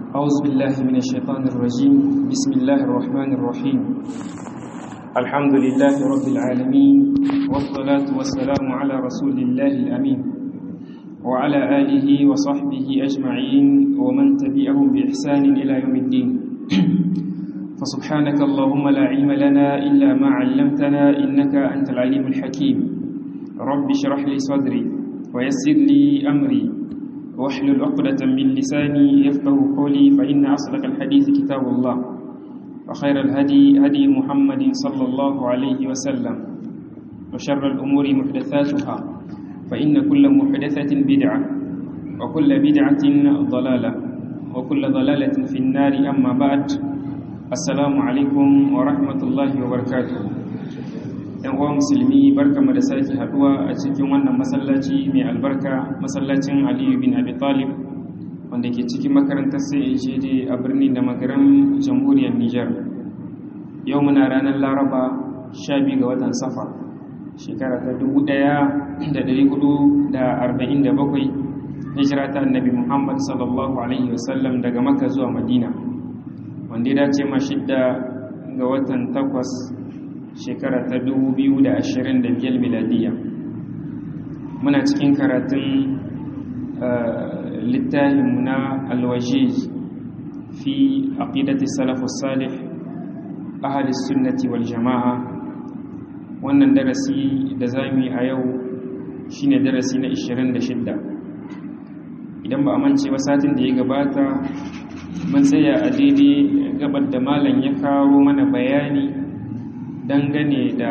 أعوذ بالله من الشيطان الرجيم بسم الله الرحمن الرحيم الحمد لله رب العالمين والصلاة والسلام على رسول الله الأمين وعلى آله وصحبه أجمعين ومن تبعهم بإحسان إلى يوم الدين فسبحانك اللهم لا علم لنا إلا ما علمتنا إنك أنت العليم الحكيم رب اشرح لي صدري ويسر لي أمري واحلل عقدة من لساني يفقه قولي فإن أصدق الحديث كتاب الله وخير الهدي هدي محمد صلى الله عليه وسلم وشر الأمور محدثاتها فإن كل محدثة بدعة وكل بدعة ضلالة وكل ضلالة في النار أما بعد السلام عليكم ورحمة الله وبركاته yan uwa musulmi barkamu da sake haduwa a cikin wannan masallaci mai albarka masallacin aliyu bin abi talib wanda ke cikin makarantar CAJD a birnin da magaran jamhuriyar Nijar yau muna ranar laraba 12 ga watan safa shekara ta 1447 hijira ta annabi muhammad sallallahu alaihi wasallam daga makka zuwa madina wanda ya dace ma shidda ga watan takwas shekara ta 2025 miladiya muna cikin karatun littafinmu na alwajiz fi aqidati salafus salih ahli sunnati wal jama'a wannan darasi da zamu yi a yau shine darasi na 26 idan ba amince ba satin da ya gabata mun tsaya a daidai gabar da malam ya kawo mana bayani dangane da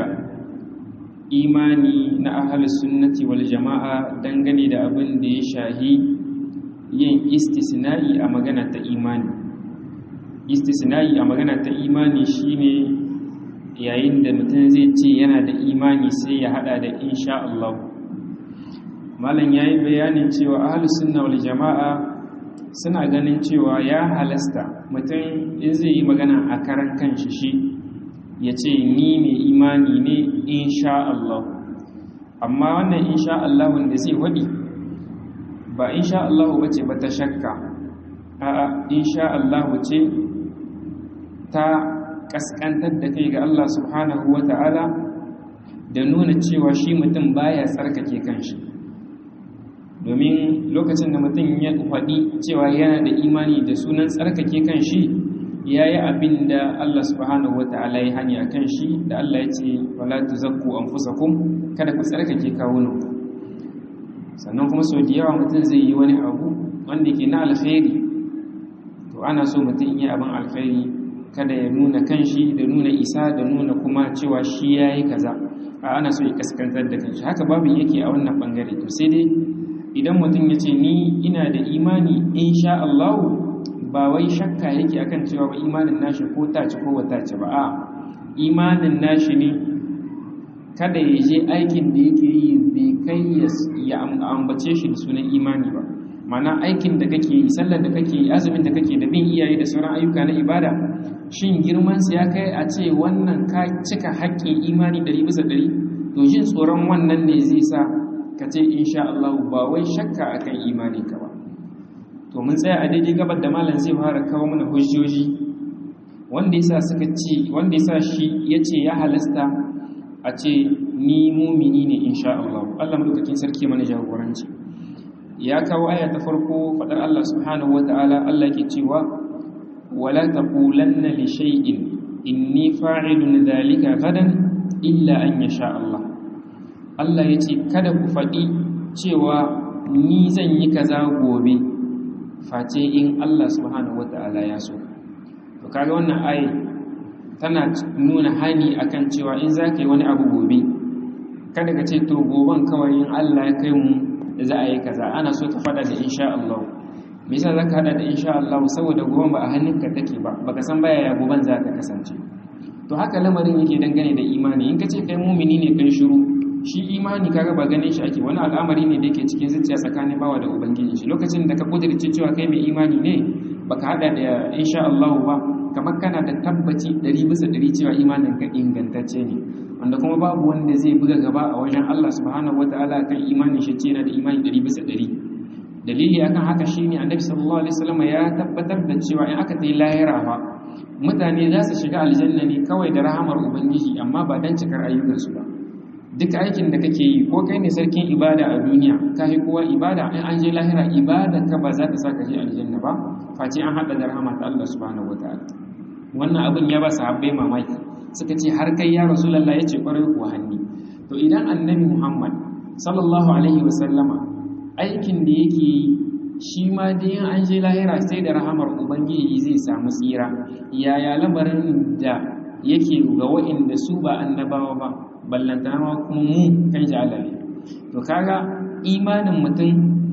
imani na ahalus sunnati wal jama'a dangane da abin da ya shahi yin istisna'i a magana ta imani istisna'i a magana ta imani shine yayin da mutum zai ce yana da imani sai ya hada da insha Allah malam yayi bayanin cewa ahalus sunna wal jama'a suna ganin cewa ya halasta mutum in zai yi magana a karan kanshi shi ya ce ni mai imani ne insha Allah amma wannan insha Allah wanda zai waɗi ba insha Allah ba ce ba ta shakka a insha Allah ce ta ƙasƙantar da kai ga Allah subhanahu wa ta'ala da nuna cewa shi mutum baya tsarkake kanshi domin lokacin da mutum ya faɗi cewa yana da imani da sunan tsarkake kanshi ya yi abin da Allah subhanahu wa ta'ala ya hanya kan shi da Allah ya ce wala tuzakku anfusakum kada ku tsarkake kawunan sannan kuma sau da yawa mutum zai yi wani abu wanda ke na alkhairi to ana so mutum yi abin alkhairi kada ya nuna kanshi da nuna isa da nuna kuma cewa shi ya yi kaza a ana so ya kaskantar da kanshi haka babu yake a wannan bangare to sai dai idan mutum ya ce ni ina da imani insha Allah ba wai shakka yake akan cewa ba imanin nashi ko taci ko wata ce ba a imanin nashi ne kada ya je aikin da yake yi bai kai ya ambace shi da sunan imani ba mana aikin da kake yi sallar da kake yi azumin da kake da bin iyaye da sauran ayyuka na ibada shin girman ya kai a ce wannan ka cika haƙƙin imani ɗari bisa ɗari to jin tsoron wannan ne zai sa ka ce insha Allah ba wai shakka akan imani ka ba to mun tsaya a daidai gabar da malam zai fara kawo mana hujjoji wanda yasa suka ce wanda yasa shi yace ya halasta a ce ni mumini ne insha Allah Allah madaukakin sarki mana jagoranci ya kawo aya ta farko fadar Allah subhanahu wataala Allah yake cewa wala taqulanna li shay'in inni fa'ilun dhalika gadan illa an yasha Allah Allah yace kada ku faɗi cewa ni zan yi kaza gobe face in Allah subhanahu wata'ala ya so to kaga wannan ayi tana nuna hani akan cewa in za ka yi wani abu gobe kada ka ce to goben kawai in Allah ya kai mu za a yi kaza ana so ka fada da insha Allah me yasa zaka hada da insha Allah saboda goben ba a hannunka take ba baka san baya ya goben za ta kasance to haka lamarin yake dangane da imani in ka ce kai mumini ne kai shiru shi imani kaga ba ganin shi ake wani al'amari ne da yake cikin zuciya tsakanin bawa da ubangiji shi lokacin da ka kudirce cewa kai mai imani ne baka hada da insha Allah ba kamar kana da tabbaci 100 bisa 100 cewa imanin ka ingantacce ne wanda kuma babu wanda zai buga gaba a wajen Allah subhanahu wataala kan imanin shi ce yana da imani 100 bisa 100 dalili akan haka shine annabi sallallahu alaihi wasallam ya tabbatar da cewa in aka tayi lahira fa mutane za su shiga aljanna ne kawai da rahamar ubangiji amma ba dan cikar ayyukansu ba duk aikin da kake yi ko kai ne sarkin ibada a duniya ka yi kowa ibada in an je lahira ibada ka ba za ta sa ka je aljanna ba face an haɗa da rahama ta Allah subhanahu wataala wannan abin ya ba sahabbai mamaki suka ce har kai ya rasulullah ya ce kwarai kuwa hanni to idan annabi muhammad sallallahu alaihi wasallama aikin da yake yi shi ma dai an je lahira sai da rahamar ubangiji zai samu tsira yaya lamarin da yake ga wa'inda su ba annabawa ba ballantana ma kuma mu kan jalale to kaga imanin mutum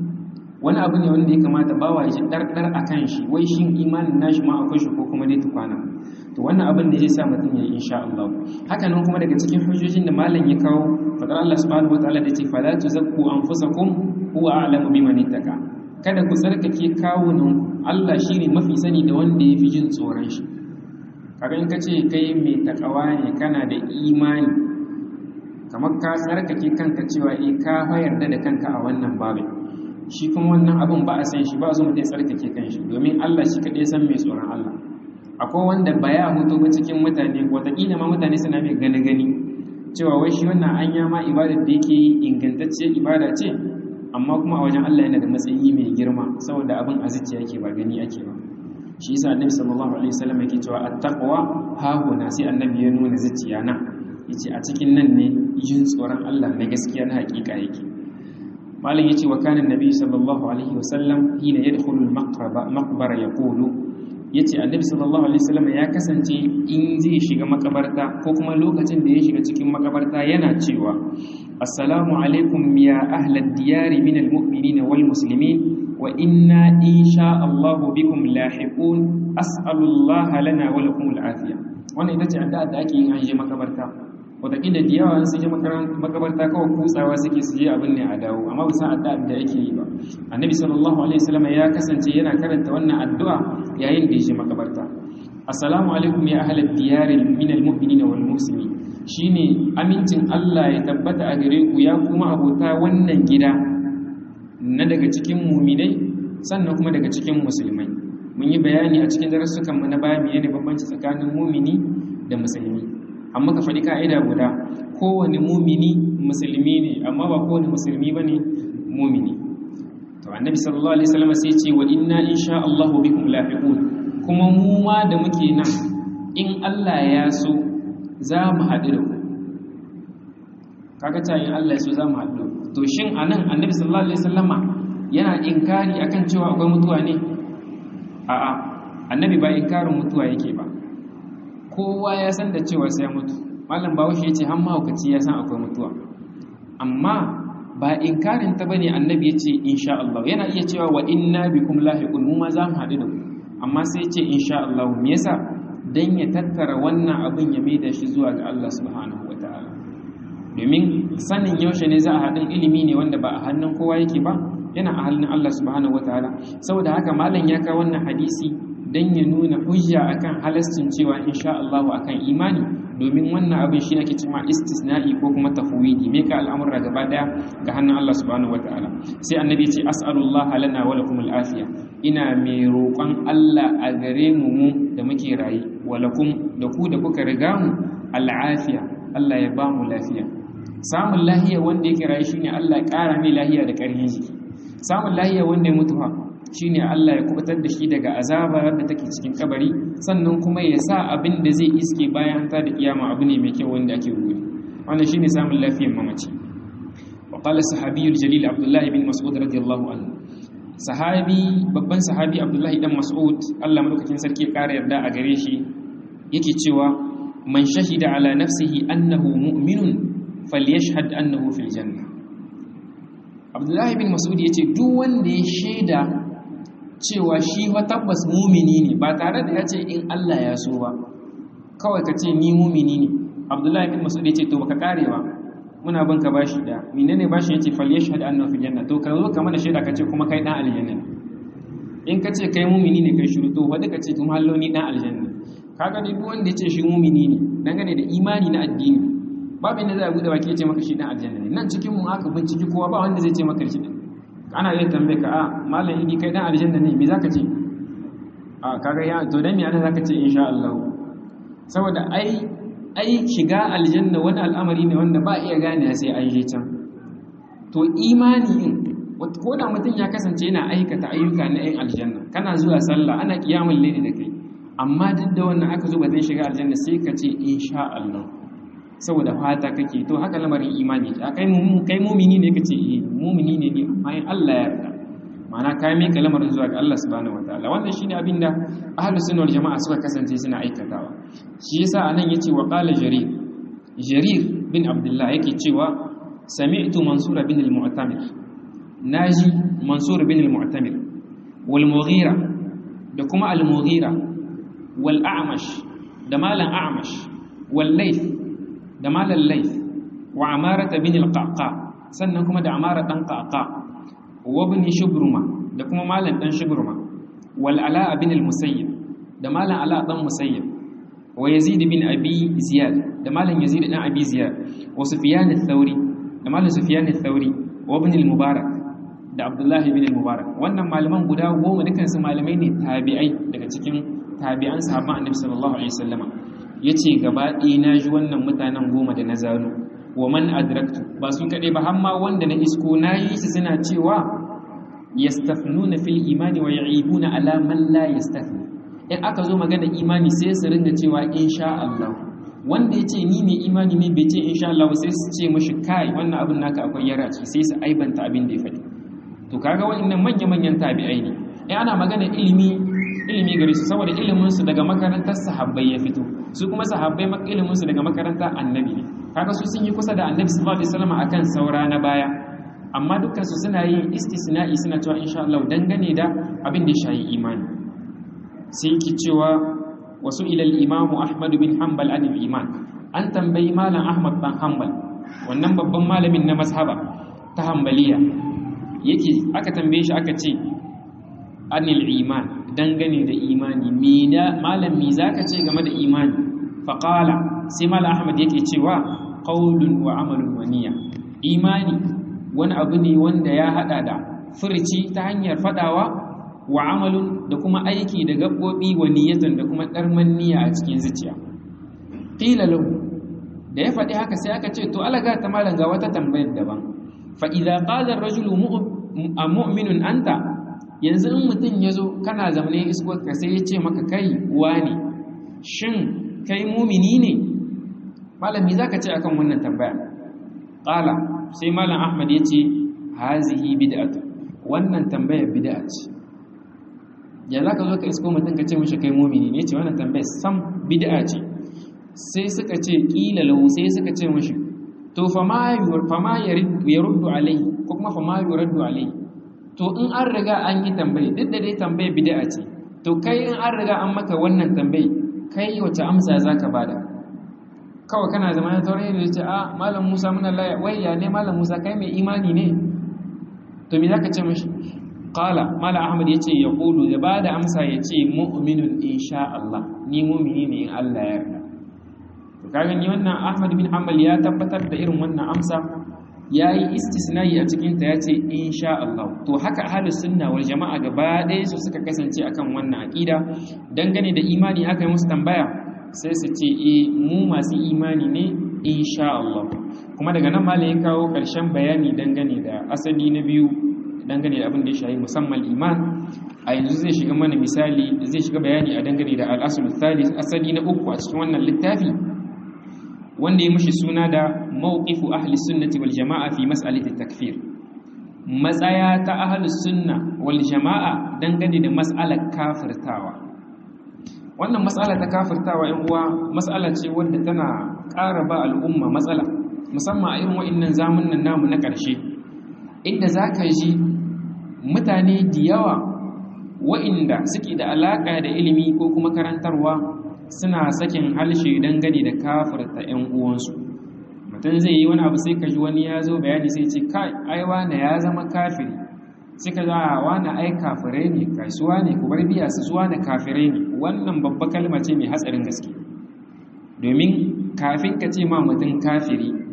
wani abu ne wanda ya kamata bawa ya ji ɗarɗar a kan shi wai shin imanin nashi ma akwai shi ko kuma dai tukwana to wannan abin da zai sa mutum ya yi insha Allah haka nan kuma daga cikin hujjojin da malam ya kawo fadar Allah subhanahu wataala da ce fala tuzakku anfusakum huwa a'lamu biman ittaka kada ku tsarkake kawunan Allah shine mafi sani da wanda yafi jin tsoron shi kaga in kace kai mai takawa ne kana da imani kamar ka tsarkake kanka cewa eh ka yarda da kanka a wannan babin shi kuma wannan abin ba a san shi ba zo mutum tsarkake kanshi domin Allah shi kaɗai san mai tsoron Allah akwai wanda ba ya hutu ba cikin mutane wataƙila ma mutane suna mai gani gani cewa wai shi wannan anya ma ibadar da yake yi ingantacciyar ibada ce amma kuma a wajen Allah yana da matsayi mai girma saboda abin a zuciya yake ba gani ake ba shi yasa annabi sallallahu alaihi wasallam yake cewa at-taqwa ha huna sai annabi ya nuna zuciya na yace a cikin nan ne yin tsoron Allah na gaskiya na hakika yake malam yace wa kana annabi sallallahu alaihi wasallam hina yadkhulu al-maqbara maqbara yaqulu yace annabi sallallahu alaihi wasallam ya kasance in zai shiga makabarta ko kuma lokacin da ya shiga cikin makabarta yana cewa assalamu alaikum ya ahlad diyari min almu'minina wal muslimin wa inna insha Allah bikum lahiqun as'alullah lana wa lakum al'afiya wannan ita ce addu'a da ake yin an je makabarta wataƙila da yawa sun je makabarta kawai kutsawa suke su je abin ne a dawo amma ba san addu'a da ake yi ba annabi sallallahu alaihi wasallam ya kasance yana karanta wannan addu'a yayin da ya je makabarta assalamu alaikum ya ahlal diyari min almu'minina wal muslimin shine amincin Allah ya tabbata a gare ku ya kuma abota wannan gida na daga cikin muminai sannan kuma daga cikin musulmai mun yi bayani a cikin darussukan mu na baya menene bambanci tsakanin mumini da musulmi amma ka faɗi ka'ida guda kowane mumini musulmi ne amma ba kowane musulmi bane mumini to annabi sallallahu alaihi wasallam sai ce wa inna insha Allah bikum lahiqun kuma mu ma da muke nan in Allah ya so za mu haɗu da ku kaga ta yin Allah ya so za mu haɗu to shin anan annabi sallallahu alaihi wasallama yana inkari akan cewa akwai mutuwa ne a'a annabi ba inkarin mutuwa yake ba kowa ya san da cewa sai mutu malam bawashi yace har mahaukaci ya san akwai mutuwa amma ba inkarin ta bane annabi yace insha Allah yana iya cewa wa inna bikum lahiqun mu ma za mu haɗu da ku amma sai yace insha Allah me yasa dan ya tattara wannan abin ya maida shi zuwa ga Allah subhanahu wataala domin sanin yaushe ne za a haɗin ilimi ne wanda ba a hannun kowa yake ba yana a hannun Allah subhanahu wataala saboda haka malam ya kawo wannan hadisi dan ya nuna hujja akan halascin cewa insha Allah akan imani domin wannan abin shi ake cewa istisna'i ko kuma tafwidi me ka al'amura gaba daya ga hannun Allah subhanahu wataala sai annabi ya ce as'alullah lana wa lakum al'afiya ina mai roƙon Allah a gare mu mu da muke rayi wa lakum da ku da kuka riga mu al'afiya Allah ya ba mu lafiya samun lahiya wanda yake rayu shine Allah ya ƙara mai lahiya da ƙarfin jiki samun lahiya wanda ya mutu fa shine Allah ya kubutar da shi daga azaba da take cikin kabari sannan kuma ya sa abin da zai iske bayan ta da kiyama abu ne mai kyau wanda ake gode wannan shine samun lafiyar mamaci wa qala sahabiyul jalil abdullah ibn mas'ud radiyallahu anhu sahabi babban sahabi abdullah dan mas'ud Allah madaukakin sarki ya kara yarda a gare shi yake cewa man shahida ala nafsihi annahu mu'minun falyashhad annahu fil janna abdullah ibn mas'ud yace duk wanda ya shaida cewa shi wa tabbas mumini ne ba tare da ya ce in Allah ya so ba kawai ka ce ni mumini ne abdullahi bin masud ya ce to baka kare ba muna bin ka bashi da menene bashi yace fal yashhad annahu fi janna to ka zo ka mana shaida ka ce kuma kai dan aljanna in ka ce kai mumini ne kai shiru to wanda ka ce tun hallo ni dan aljanna kaga dai duk wanda ya ce shi mumini ne dangane da imani na addini babu inda za a bude baki ya ce maka shi dan aljanna ne nan cikin mu aka binciki kowa ba wanda zai ce maka shi ana iya tambaye ka a malam idi kai dan aljanna ne me zaka ce a kaga ya to dan me ana zaka ce insha Allah saboda ai ai shiga aljanna wani al'amari ne wanda ba iya gane sai an je can to imani in ko da mutum ya kasance yana aikata ayyuka na yin aljanna kana zuwa sallah ana kiyamul layli da kai amma duk da wannan aka zo ba zai shiga aljanna sai ka ce insha Allah saboda fata kake to haka lamarin imani a kai kai mumini ne kace eh mumini ne ne amma in Allah ya yarda ma'ana ka mai lamarin zuwa ga Allah subhanahu wataala wannan shine abin da ahlus sunna wal jama'a suka kasance suna aikatawa shi yasa anan yace wa qala jarir jarir bin abdullah yake cewa sami'tu mansur bin al-mu'tamir naji mansur bin al-mu'tamir wal mughira da kuma al-mughira wal a'mash da malan a'mash wal layth da malan layth wa amarata bin al-qaqa sannan kuma da amara dan qaqa wa ibn shubruma da kuma malan dan shubruma wal ala bin al-musayyib da malan ala dan musayyib wa yazid bin abi ziyad da malan yazid dan abi ziyad wa sufyan ath-thawri da malan sufyan ath-thawri wa ibn al-mubarak da abdullahi bin al-mubarak wannan malaman guda goma dukan su malamai ne tabi'ai daga cikin tabi'an sahabban annabi sallallahu alaihi wasallama yace gaba ɗaya na ji wannan mutanen goma da na zano wa man adraktu ba su kaɗai ba har ma wanda na isko na yi su suna cewa yastafnuna fil imani wa ya'ibuna ala man la yastafni in aka zo magana imani sai su ringa cewa insha Allah wanda yace ni mai imani ne bai ce insha Allah sai su ce mishi kai wannan abin naka akwai yara ce sai su aibanta abin da ya faɗi to kaga wa'annan manya manyan tabi'ai ne in ana magana ilimi ilimi gare su saboda ilimin su daga makarantar sahabbai ya fito su kuma sahabbai ilimin su daga makarantar annabi ne kaga su sun yi kusa da annabi sallallahu alaihi wasallam akan saura na baya amma dukkan su suna yin istisna'i suna cewa insha Allah dangane da abin da ya shayi imani sai yake cewa wasu ilal imam Ahmad bin Hanbal an iman an tambayi malam Ahmad bin Hanbal wannan babban malamin na mazhaba ta Hanbaliya yake aka tambaye shi aka ce anil iman dangane da imani mina malam me zaka ce game da imani faqala sai malam Ahmad yake cewa qaulun wa amalun wa niyya imani wani abu ne wanda ya hada da furci ta hanyar fadawa wa amalun da kuma aiki da gaɓoɓi wa niyyatan da kuma ɗarman niyya a cikin zuciya qila lahu da ya faɗi haka sai aka ce to alaga ta malam ga wata tambayar daban fa idza qala ar-rajulu mu'minun anta yanzu in mutum yazo kana zamane iskuwar ka sai ya ce maka kai wani shin kai mumini ne malami zaka ce akan wannan tambaya qala sai malam ahmad ya ce hazihi bid'atu wannan tambayar bid'a ce ya za ka zo ka isko mutum ka ce mashi kai mumini ne ce wannan tambayar sam bid'a ce sai suka ce kila lahu sai suka ce mashi to fa ma ya ruddu alai ko kuma fa ma yuraddu alai to in an riga an yi tambayi duk da dai tambayar bid'a ce to kai in an riga an maka wannan tambayi kai wace amsa za ka bada kawai kana zama na taurin da ce a malam musa muna laya wai ya ne malam musa kai mai imani ne to me za ka ce mashi Kala Mala Ahmad ya ce ya ƙulu da ba da amsa ya ce mu'minun insha Allah ni mumini ne in Allah ya yarda. To kaga ni wannan Ahmad bin Hanbal ya tabbatar da irin wannan amsa ya yi istisnai a cikin ta ya ce insha Allah. To haka ahlus sunna wal jama'a gaba ɗaya su suka kasance akan wannan aqida dangane da imani aka yi musu tambaya sai su ce eh mu masu imani ne insha Allah. Kuma daga nan malam ya kawo ƙarshen bayani dangane da asali na biyu dangane da abin da ya shayi musamman iman a yanzu zai shiga mana misali zai shiga bayani a dangane da al'asul thalith asali na uku a cikin wannan littafi wanda ya mushi suna da mawqifu ahli sunnati wal jama'a fi mas'alati takfir matsaya ta ahli sunna wal jama'a dangane da mas'alar kafirtawa wannan mas'ala ta kafirtawa yan uwa mas'ala ce wadda tana ƙara ba al'umma matsala musamman a irin wa'annan zamanin namu na ƙarshe inda za ka ji mutane da yawa wa'inda suke da alaƙa da ilimi ko kuma karantarwa suna sakin halshe dangane da kafirta 'yan uwansu mutum zai yi wani abu sai ka ji wani ya zo bayani sai ce kai ai wane ya zama kafiri sai ka za a wane ai kafirai ne kasuwa ne ku bar biya su zuwa na kafirai ne wannan babba kalma ce mai hatsarin gaske domin kafin ka ce ma mutum kafiri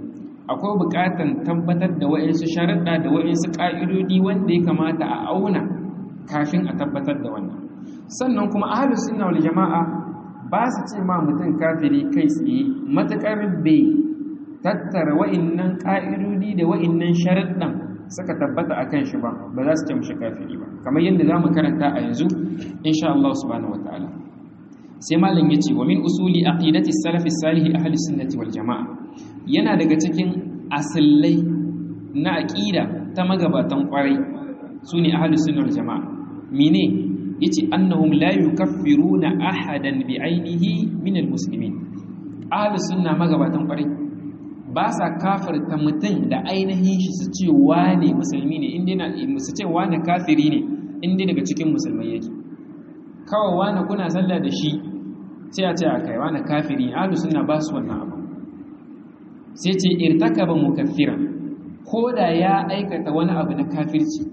akwai buƙatar tabbatar da wa'insu sharaɗa da wa'insu ƙa'idodi wanda ya kamata a auna kafin a tabbatar da wannan sannan kuma ahlus sunna wal jama'a ba su ce ma mutum kafiri kai tsaye matuƙar bai tattara wa'innan ƙa'idodi da wa'innan sharaɗan suka tabbata a kan shi ba ba za su ce mashi kafiri ba kamar yadda za mu karanta a yanzu insha Allah subhanahu wataala sai malam ya ce wa min usuli aqidati salafi salihi ahli sunnati wal jama'a yana daga cikin asillai na aqida ta magabatan kwarai sune ahli sunna wal jama'a mine yace annahum la yukaffiruna ahadan bi ainihi min al muslimin ahli sunna magabatan kwarai ba sa kafirta mutum da ainihin shi su ce wane musulmi ne inda na su ce wane kafiri ne inda daga cikin musulmai yake kawai wane kuna sallah da shi sai a ce a kai wane kafiri ahlus sunna ba su wannan abu sai ce irtakaba mukaffiran ko da ya aikata wani abu na kafirci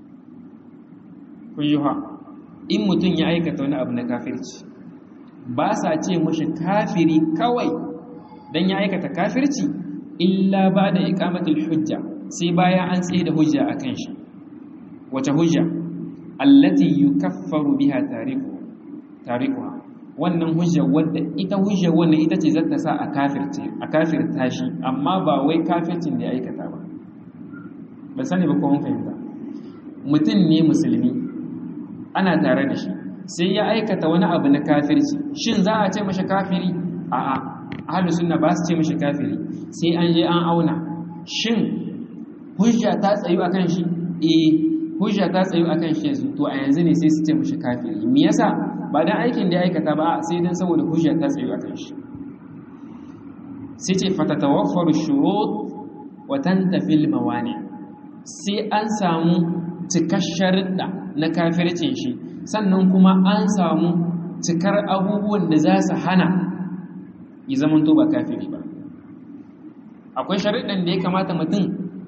kun yi ha in mutum ya aikata wani abu na kafirci ba sa ce mashi kafiri kawai dan ya aikata kafirci illa ba da ikamatul hujja sai baya an tsaye da hujja a kan shi wace hujja allati yukaffaru biha tariku tarikuha wannan hujja wadda ita hujja wannan ita ce zata sa a kafirce a kafirta shi amma ba wai kafircin da ya aikata ba ban sani ba ko mun fahimta mutum ne musulmi ana tare da shi sai ya aikata wani abu na kafirci shin za a ce mashi kafiri a'a ahlus sunna ba su ce mashi kafiri sai an je an auna shin hujja ta tsayu akan shi eh hujja ta tsayu akan shi yanzu to a yanzu ne sai su ce mashi kafiri me yasa ba dan aikin da ya aikata ba sai dan saboda hujja ta tsayu akan shi sai ce fatatawaffaru shurut wa tantafil mawani sai an samu cikar sharuɗa na kafircin shi sannan kuma an samu cikar abubuwan da za su hana ya zama to ba kafiri ba akwai sharuɗan da ya kamata mutum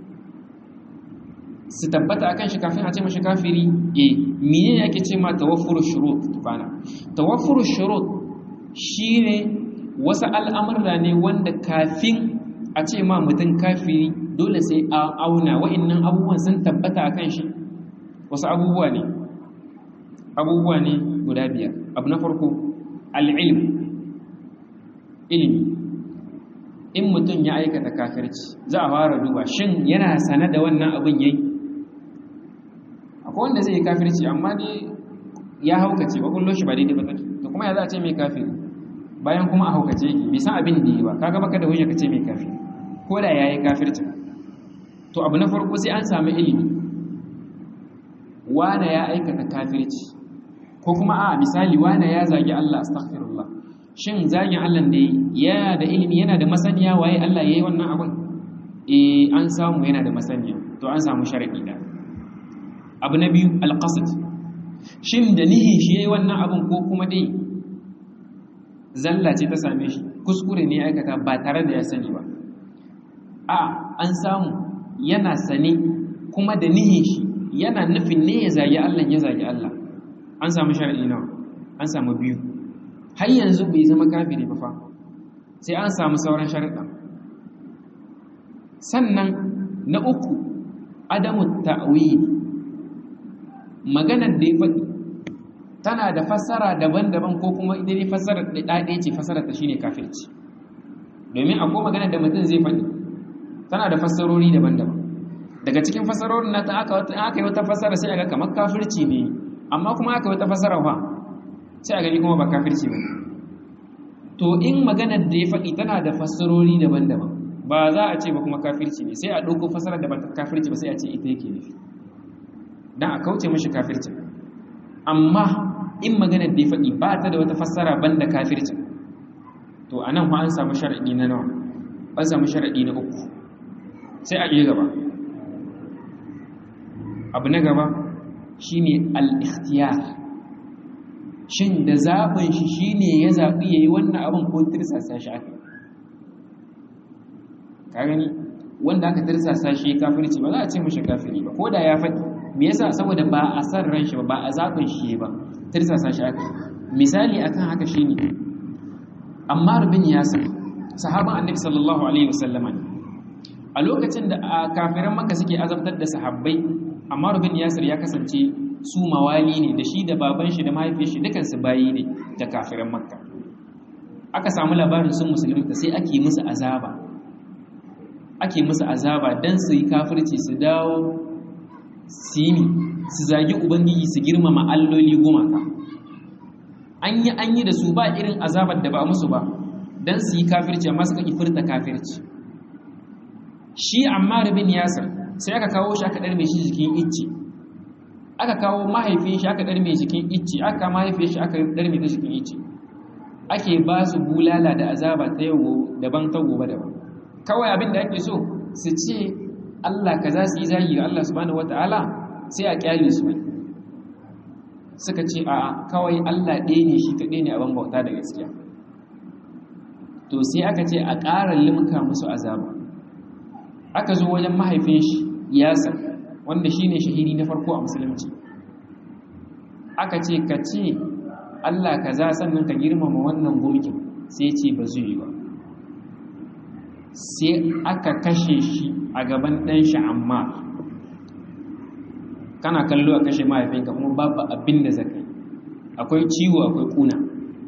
su tabbata akan shi kafin a ce mashi kafiri eh menene ake ce ma tawaffuru shurut tukana tawaffuru shurut shine wasu al'amurra ne wanda kafin a ce ma mutum kafiri dole sai a auna wa'annan abubuwan sun tabbata akan shi wasu abubuwa ne abubuwa ne guda biyar abu na farko al'ilm ilimi in mutum ya aikata kafirci za a fara duba shin yana sane da wannan abin yayi akwai wanda zai yi kafirci amma dai ya haukace ba kullum shi ba daidai ba take to kuma ya za a ce mai kafiri bayan kuma a haukace yake bai san abin da yi ba kaga baka da hujja ka ce mai kafiri ko da yayi kafirci to abu na farko sai an samu ilimi wane ya aikata kafirci ko kuma a misali wane ya zagi Allah astaghfirullah shin zagin Allah da yana da ilimi yana da masaniya waye Allah yayi wannan abin eh an samu yana da masaniya to an samu sharadi da abu na biyu alqasd shin da nihi shi yayi wannan abin ko kuma dai zalla ce ta same shi kuskure ne aikata ba tare da ya sani ba a an samu yana sane kuma da nihin shi yana nufin ne ya zagi Allah ya zagi Allah an samu sharadi nawa an samu biyu har yanzu bai zama kafiri ba fa sai an samu sauran sharuɗa sannan na uku adamu ta'wil maganar da ya faɗi tana da fassara daban-daban ko kuma ita ne fassara da ɗaɗe ce fassara ta shine kafirci domin akwai maganar da mutum zai faɗi tana da fassarori daban-daban daga cikin fassarorin na ta aka yi wata fassara sai aga kamar kafirci ne amma kuma aka yi wata fassara fa sai a gani kuma ba kafirci ba to in maganar da ya faɗi tana da fassarori daban-daban ba za a ce ba kuma kafirci ne sai a ɗauko fassarar da ba ta kafirci ba sai a ce ita yake nufi don a kauce mashi kafirci amma in maganar da ya faɗi ba ta da wata fassara ban da kafirci to a nan an samu sharaɗi na nawa an samu sharaɗi na uku sai a iya gaba abu na gaba shine al-ikhtiyar shin da zaɓin shi shi ne ya zaɓi ya yi wannan abin ko tirsasa shi aka ka gani wanda aka tirsasa shi kafirci ba za a ce mashi kafiri ba ko da ya faɗi me yasa saboda ba a san ran shi ba ba a zaɓin shi ba tirsasa shi aka misali akan haka shi ne ammar bin yasir sahaban annabi sallallahu alaihi wasallama ne a lokacin da kafiran maka suke azabtar da sahabbai amma rubin yasir ya kasance su mawali ne da shi da baban shi da mahaifiyar shi dukansu bayi ne da kafiran makka aka samu labarin sun musulunta sai ake musu azaba ake musu azaba don su yi kafirci su dawo su yi su zagi ubangiji su girmama alloli gumaka an yi an yi da su ba irin azabar da ba musu ba don su yi kafirci amma suka furta kafirci shi amma rabin yasir sai aka kawo shi aka ɗarme shi jikin icce aka kawo mahaifin shi aka ɗarme jikin icce aka mahaifin shi aka ɗarme ta jikin icce ake ba su bulala da azaba ta yau daban ta gobe daban kawai abin da ake so su ce Allah ka za su yi zagi ga Allah subhanahu wata'ala sai a kyale su suka ce a kawai Allah ɗaya ne shi kaɗai ne abin bauta da gaskiya to sai aka ce a ƙara limka musu azaba aka zo wajen mahaifin shi yasa wanda shi ne shahidi na farko a musulunci aka ce ka ce Allah ka za sannan ka girmama wannan gumkin sai ce ba zai yi ba sai aka kashe shi a gaban ɗan shi amma kana kallo a kashe mahaifinka kuma babu abin da zaka yi akwai ciwo akwai kuna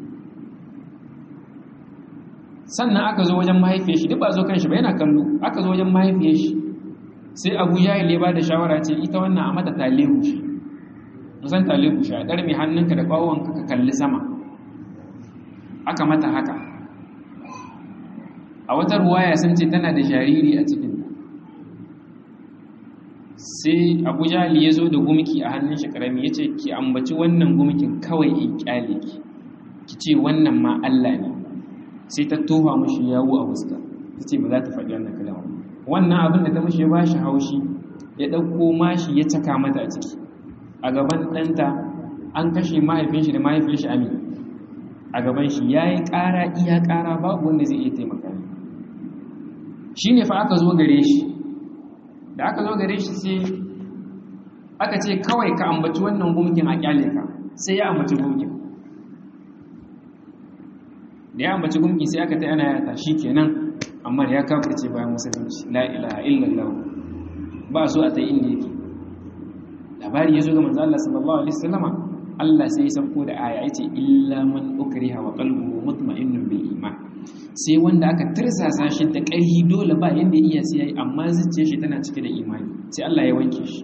sannan aka zo wajen mahaifiyar shi duk ba zo kan shi ba yana kallo aka zo wajen mahaifiyar shi sai abu jahil ya ba da shawara ce ita wannan a mata talehu shi musan talehu shi a ɗar mai hannunka da ƙwawonka ka kalli sama aka mata haka a wata ruwaya sun ce tana da jariri a cikin sai abu jahil ya zo da gumki a hannun shi ƙarami ya ce ki ambaci wannan gumkin kawai in kyale ki ki ce wannan ma Allah ne sai ta tofa mashi yawo a fuska ta ce ba za ta faɗi wannan kalama wannan abin da ta mashi ya ba shi haushi ya ɗauko mashi ya caka mata a ciki a gaban ɗanta an kashe mahaifin shi da mahaifin shi amin a gaban shi ya yi ƙara iya ƙara babu wanda zai iya taimaka ne shi ne fa aka zo gare shi da aka zo gare shi sai aka ce kawai ka ambaci wannan gumkin a kyale ka sai ya ambaci gumkin da ya ambaci gumki sai aka ta yana yata shi kenan amma ya kafirce bayan musulunci la ilaha illallah ba so a ta inda yake labari ya zo ga manzo Allah sallallahu alaihi wasallama Allah sai ya sauko da aya yace illa man ukriha wa qalbuhu mutma'innun bil iman sai wanda aka tirsasa shi da ƙarfi dole ba yanda iya sai yayi amma zuciyar shi tana cike da imani sai Allah ya wanke shi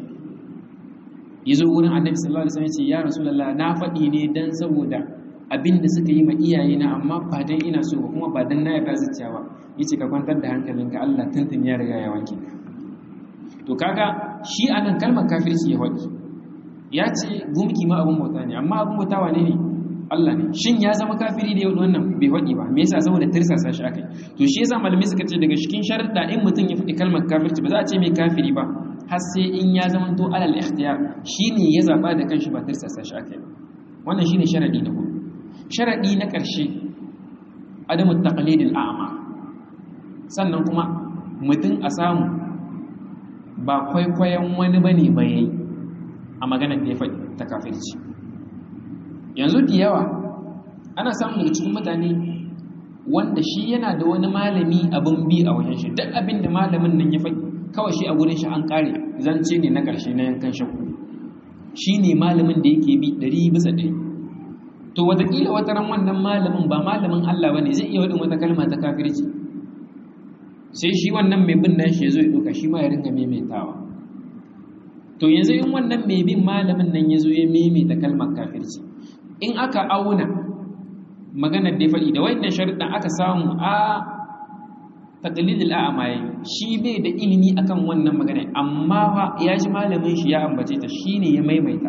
yazo wurin Annabi sallallahu alaihi wasallam ya ce ya rasulullah na faɗi ne dan saboda abin da suka yi ma iyaye na amma ba dan ina so ba kuma ba dan na yarda zuciya ba yace ka kwantar da hankalinka Allah tantan ya riga ya wanke to kaga shi anan kalmar kafirci ya faɗi ya ce gumki ma abin bauta ne amma abin bauta wane ne Allah ne shin ya zama kafiri da yau wannan bai faɗi ba me yasa saboda tirsasa shi akai to shi yasa malamai suka ce daga cikin sharuɗa in mutum ya faɗi kalmar kafirci ba za a ce mai kafiri ba har sai in ya zama to alal ikhtiyar shine ya zaba da kanshi ba tirsasa shi akai wannan shine sharadi na hudu sharadi na ƙarshe adamu taqlidil a'ma sannan kuma mutum a samu ba kwaikwayon wani bane ba yayi a maganar da ya faɗi ta kafirci yanzu da yawa ana samun daga cikin mutane wanda shi yana da wani malami abin bi a wajen shi duk abin da malamin nan ya faɗi kawai shi a gurin shi an ƙare zance ne na ƙarshe na yankan shakku shi ne malamin da yake bi ɗari bisa ɗari to wataƙila wata ran wannan malamin ba malamin Allah ba ne zai iya waɗin wata kalma ta kafirci sai shi wannan mai bin nan shi ya zo ya ɗauka shi ma ya ringa maimaitawa to yanzu in wannan mai bin malamin nan ya zo ya maimaita kalmar kafirci in aka auna maganar da ya faɗi da wannan sharuɗan aka samu a taqlidul a'mayi shi bai da ilimi akan wannan magana amma fa ya ji malamin shi ya ambace ta shine ya maimaita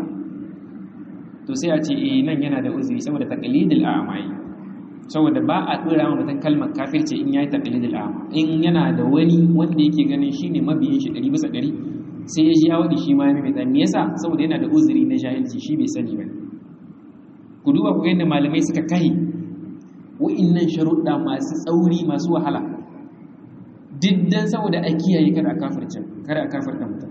to sai a ce eh nan yana da uzuri saboda taqlidul a'mayi saboda ba a dora wa mutum kalmar kafirci in yayi taqlidul a'ma in yana da wani wanda yake ganin shine mabiyin shi 100 bisa 100 sai ya ji ya wadi shi ma ya maimaita me yasa saboda yana da uzuri na jahilci shi bai sani ba ku duba ku yadda malamai suka kai wa'innan sharuɗa masu tsauri masu wahala diddan saboda a kiyaye kada a kafirce kada a kafirta mutum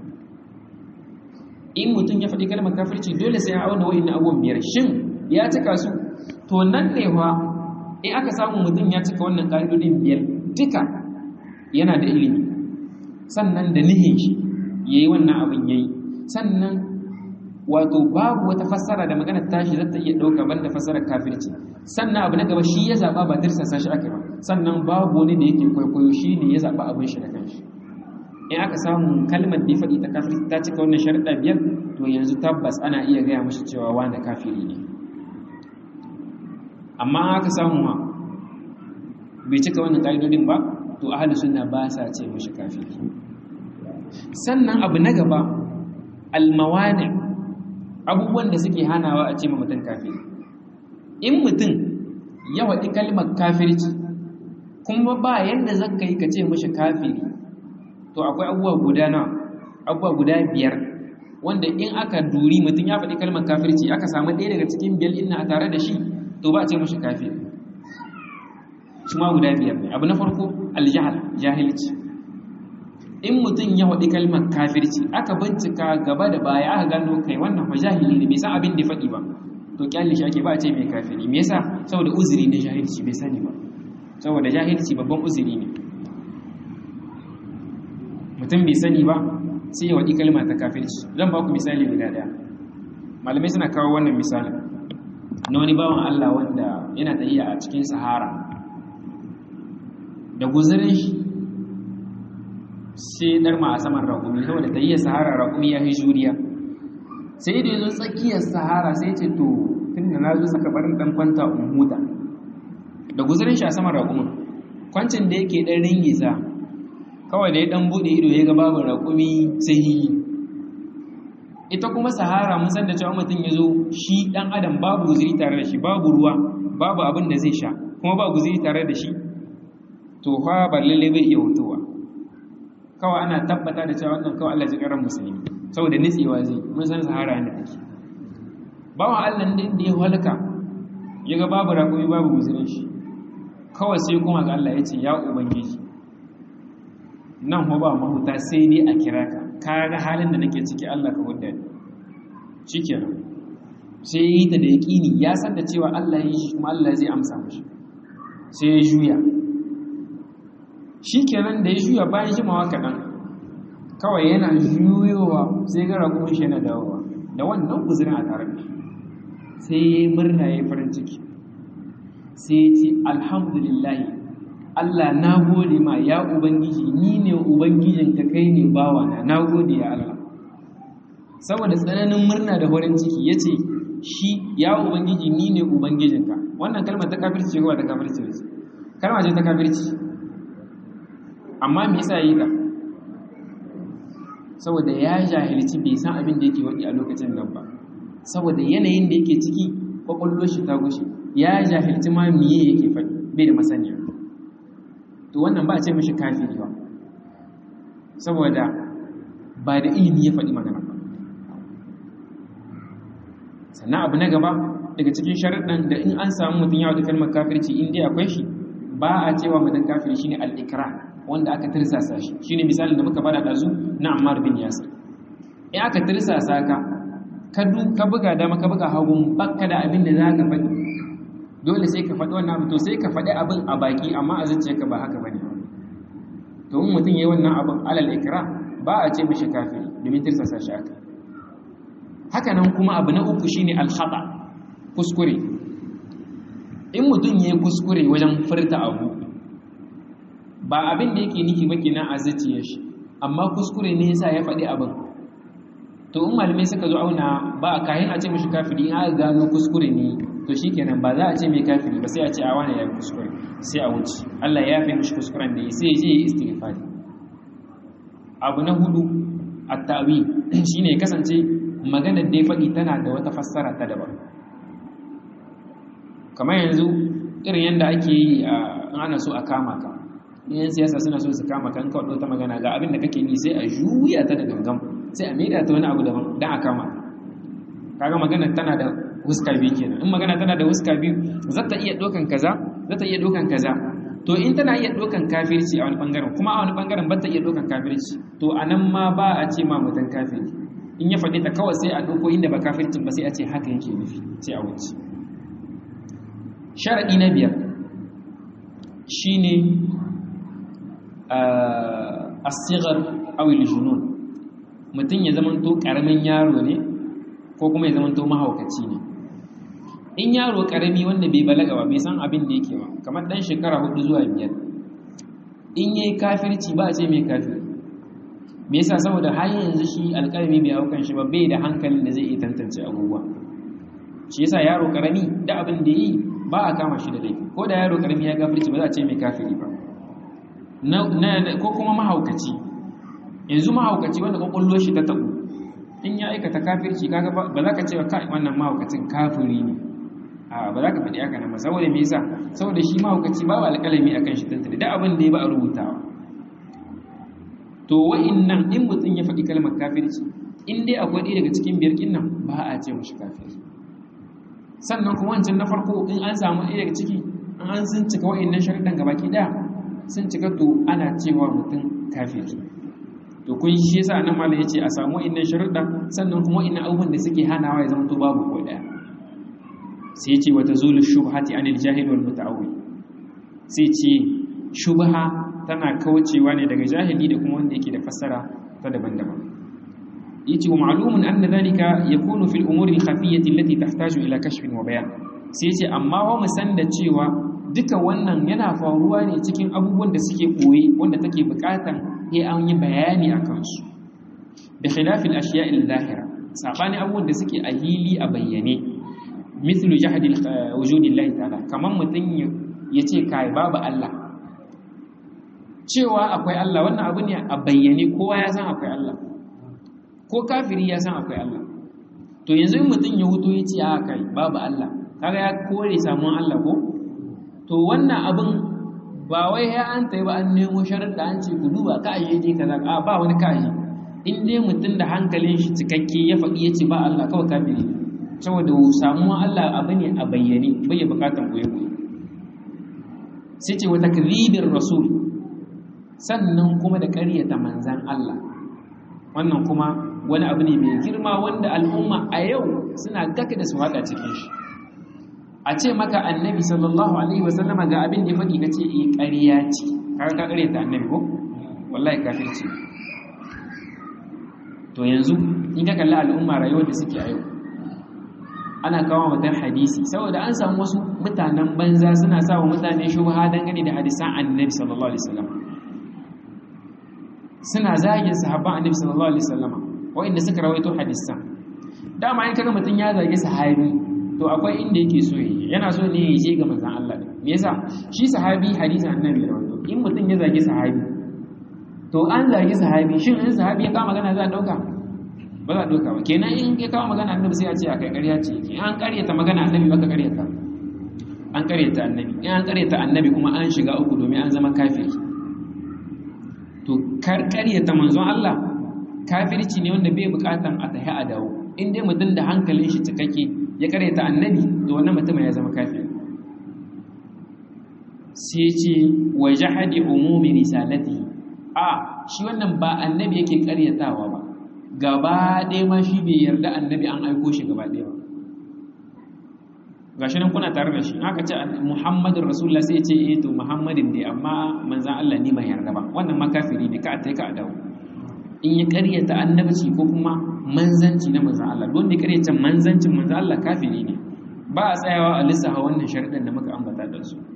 in mutum ya faɗi kalmar kafirci dole sai ya auna wa'innan abubuwan biyar shin ya cika su to nan ne fa in aka samu mutum ya cika wannan ƙa'idodin biyar duka yana da ilimi sannan da nihin shi yayi wannan abin yayi sannan wato babu wata fassara da maganar tashi zata iya dauka banda fassarar kafirci sannan abu na gaba shi ya zaba ba tirsasa shi aka ba sannan babu wani da yake kwaikwayo shi ne ya zaba abin shi da kanshi in aka samu kalmar da ya faɗi ta kafirci ta cika wannan sharuɗa biyar to yanzu tabbas ana iya gaya mashi cewa wani kafiri ne amma aka samu ma bai cika wannan ƙa'idodin ba to ahalus sunna ba sa ce mashi kafiri sannan abu na gaba almawani abubuwan da suke hanawa a ce ma mutum kafiri in mutum ya waɗi kalmar kafirci kuma ba yadda zaka yi ka ce mashi kafiri to akwai abubuwa guda na abubuwa guda biyar wanda in aka duri mutum ya faɗi kalmar kafirci aka samu ɗaya daga cikin biyar ina a tare da shi to ba a ce mashi kafiri shi ma guda biyar ne abu na farko aljahal jahilci in mutum ya faɗi kalmar kafirci aka bincika gaba da baya aka gano kai wannan fa jahili ne bai san abin da faɗi ba to kyalli shi ake ba a ce mai kafiri me yasa saboda uzuri ne jahilci bai sani ba saboda jahilci babban uzuri ne mutum bai sani ba sai ya waɗi kalma ta kafirci zan ba ku misali guda ɗaya malamai suna kawo wannan misali na wani bawan Allah wanda yana tafiya a cikin sahara da guzurin shi sai darma a saman raƙumi saboda tafiya sahara raƙumi ya fi juriya sai da ya zo tsakiyar sahara sai ce to tun da na zo saka barin ɗan kwanta in huta da guzurin shi a saman raƙumin kwancin da yake ɗan ringisa kawai da ya dan bude ido ya ga babu raƙumi sai yi ita kuma sahara mun san da cewa mutum ya zo shi dan adam babu guziri tare da shi babu ruwa babu abin da zai sha kuma ba guziri tare da shi to fa ba lalle bai iya hutuwa kawai ana tabbata da cewa wannan kawai Allah ji karan musulmi saboda nitsewa zai mun san sahara ne take bawan Allah din da ya halaka ya ga babu raƙumi babu guzirin shi kawai sai kuma ga Allah ya ce ya ubangiji nan ba ba mahuta sai dai a kira ka ka ga halin da nake ciki Allah ka hudda ni shikenan sai yi ta da yaqini ya san da cewa Allah ya yi shi kuma Allah zai amsa mishi sai ya juya shikenan da ya juya bayan jimawa kaɗan kawai yana juyowa sai ga ragumin shi yana dawowa da wannan guzurin a tare da sai ya yi murna ya yi farin ciki sai ya ce alhamdulillahi Allah na gode ma ya Ubangiji ni ne Ubangijinka kai ne bawana na gode ya Allah saboda tsananin murna da farin ciki ya ce shi ya Ubangiji ni ne Ubangijinka wannan kalmar ta kafirci ce kowa ta kafirci ce kalmar ce ta kafirci amma me yasa yi ta saboda ya jahilci bai san abin da yake waɗi a lokacin nan ba saboda yanayin da yake ciki kwakwallo shi ta gushe ya jahilci ma miye yake faɗi bai da masaniya to wannan ba a ce mashi kafiri ba saboda ba da ilimi ya faɗi magana ba sannan abu na gaba daga cikin sharaɗin da in an samu mutum ya wata kalmar kafirci in dai akwai shi ba a cewa mutum kafiri shine al-ikra wanda aka tirsasa shi shine misalin da muka bada dazu na Ammar bin Yasir in aka tirsasa ka ka ka buga dama ka buga hagun bakka da abin da zaka faɗi dole sai ka faɗi wannan abu to sai ka faɗi abin a baki amma a zuciyarka ba haka bane to in mutum yayi wannan abin alal ikra ba a ce mishi kafiri domin tirsasa shi aka haka nan kuma abu na uku shine al khata kuskure in mutum yayi kuskure wajen furta abu ba abin da yake nufi ba kenan a zuciyar shi amma kuskure ne yasa ya faɗi abin to in malamai suka zo auna ba kayan a ce mishi kafiri in aka gano kuskure ne to shikenan ba za a ce mai kafiri ba sai a ce a wani ya kuskure sai a wuce Allah ya yafe mishi kuskuren da ya sai ya je ya istighfari abu na hudu at-ta'wil shine ya kasance maganar da ya faɗi tana da wata fassara ta daban kamar yanzu irin yadda ake yi a ana so a kama ka yan siyasa suna so su kama kan kawai ta magana ga abin da kake yi sai a juya ta da gangan sai a maida ta wani abu daban don a kama kaga magana tana da huska biyu kenan in magana tana da huska biyu za ta iya ɗaukan kaza za ta iya ɗaukan kaza to in tana iya ɗaukan kafirci a wani ɓangaren kuma a wani ɓangaren ba ta iya ɗaukan kafirci to a nan ma ba a ce ma mutum kafiri in ya faɗi ta kawai sai a ɗauko inda ba kafircin ba sai a ce haka yake nufi sai a wuce sharaɗi na biyar shine as-sighar aw al-junun mutum ya zamanto karamin yaro ne ko kuma ya zamanto mahaukaci ne in yaro karami wanda bai balaga ba bai san abin da yake ba kamar dan shekara hudu zuwa biyar in yayi kafirci ba a ce mai kafir me yasa saboda har yanzu shi alƙalami bai haukan shi ba bai da hankalin da zai iya tantance abubuwa shi yasa yaro karami da abin da yi ba a kama shi da laifi ko da yaro karami ya kafirci ba za a ce mai kafiri ba ko kuma mahaukaci yanzu mahaukaci wanda kwakwallo shi ta tabu in ya aikata kafirci kaga ba za ka ce kai wannan mahaukacin kafiri ne a ba za ka faɗi haka nan ba saboda me yasa saboda shi mahaukaci ba wa alƙalami akan shi tantance da abin da ya ba a rubutawa to wa'innan in mutum ya faɗi kalmar kafirci in dai akwai ɗaya daga cikin biyar kin nan ba a ce mashi kafiri sannan kuma wancan na farko in an samu ɗaya daga ciki an sun cika wa'innan sharuɗan gabaki ɗaya sun cika to ana cewa mutum kafiri to kun shi yasa nan malam yace a samu wa'innan sharuɗa sannan kuma wa'innan abubuwan da suke hanawa ya zama to babu ko ɗaya sai yace wa tazulu shubhati anil jahil wal muta'awwil sai ce shubha tana kaucewa ne daga jahili da kuma wanda yake da fassara ta daban-daban yace wa ma'lumun anna dhalika yakunu fil umuri al-khafiyyati allati tahtaju ila kashfin wa bayan sai yace amma wa mu san da cewa duka wannan yana faruwa ne cikin abubuwan da suke koyi wanda take bukatan sai an yi bayani akan su bi khilafil ashiya'i al-zahira sabani abubuwan da suke a hili a bayyane mithlu jahdi wujudi Allah ta'ala kaman mutun yace kai babu Allah cewa akwai Allah wannan abu ne a bayyane kowa ya san akwai Allah ko kafiri ya san akwai Allah to yanzu in mutum ya huto ya ce a kai babu Allah kaga ya kore samun Allah ko to wannan abin ba wai ya an tayi ba an nemo sharuɗa an ce ku duba ka aje je kaza a ba wani ka aje in dai mutum da hankalin shi cikakke ya faɗi ya ce ba Allah kawai kafiri saboda samuwa Allah abu ne a bayyane bai ya bukatan goye goye sai ce wa takdhibir rasul sannan kuma da ƙaryata manzan Allah wannan kuma wani abu ne mai girma wanda al'umma a yau suna gaka da su haɗa cikin shi a ce maka annabi sallallahu alaihi wasallama ga abin da ya faɗi ka ce eh ƙarya ce kaga ka ƙaryata annabi ko wallahi kafirci to yanzu in ka kalli al'umma rayuwar da suke a yau ana kawo mutan hadisi saboda an samu wasu mutanen banza suna sa wa mutane shubha dangane da hadisan annabi sallallahu alaihi wasallam suna zagin sahabban annabi sallallahu alaihi wasallam wa'inda suka rawaito hadisan dama in kaga mutun ya zagi sahabi to akwai inda yake so yi yana so ne ya je ga manzon Allah ne me yasa shi sahabi hadisin annabi ya rawaito in mutun ya zagi sahabi to an zagi sahabi shin in sahabi ya kama magana za a dauka ba za a dauka ba kenan in ya kama magana annabi sai a ce akai ƙarya ce in an ƙaryata magana annabi baka ƙaryata an ƙaryata annabi in an ƙaryata annabi kuma an shiga uku domin an zama kafiri to karkaryata manzon Allah kafirci ne wanda bai bukatan a tahi a dawo in dai mutum da hankalin shi cikakke ya karyata annabi to wannan mutum ya zama kafiri sai ce wa jahadi umumi risalati a shi wannan ba annabi yake karyatawa ba gaba ɗaya ma shi bai yarda annabi an aiko shi gaba ɗaya ba gashi nan kuna tare da shi haka ce muhammadin rasulullah sai ce eh to muhammadin dai amma manzan Allah ni ban yarda ba wannan ma kafiri ne ka a ka a dawo in ya karyata annabci ko kuma manzanci na manzan Allah don da karyata manzancin manzan Allah kafiri ne ba a tsayawa a lissafa wannan sharuɗan da muka ambata da su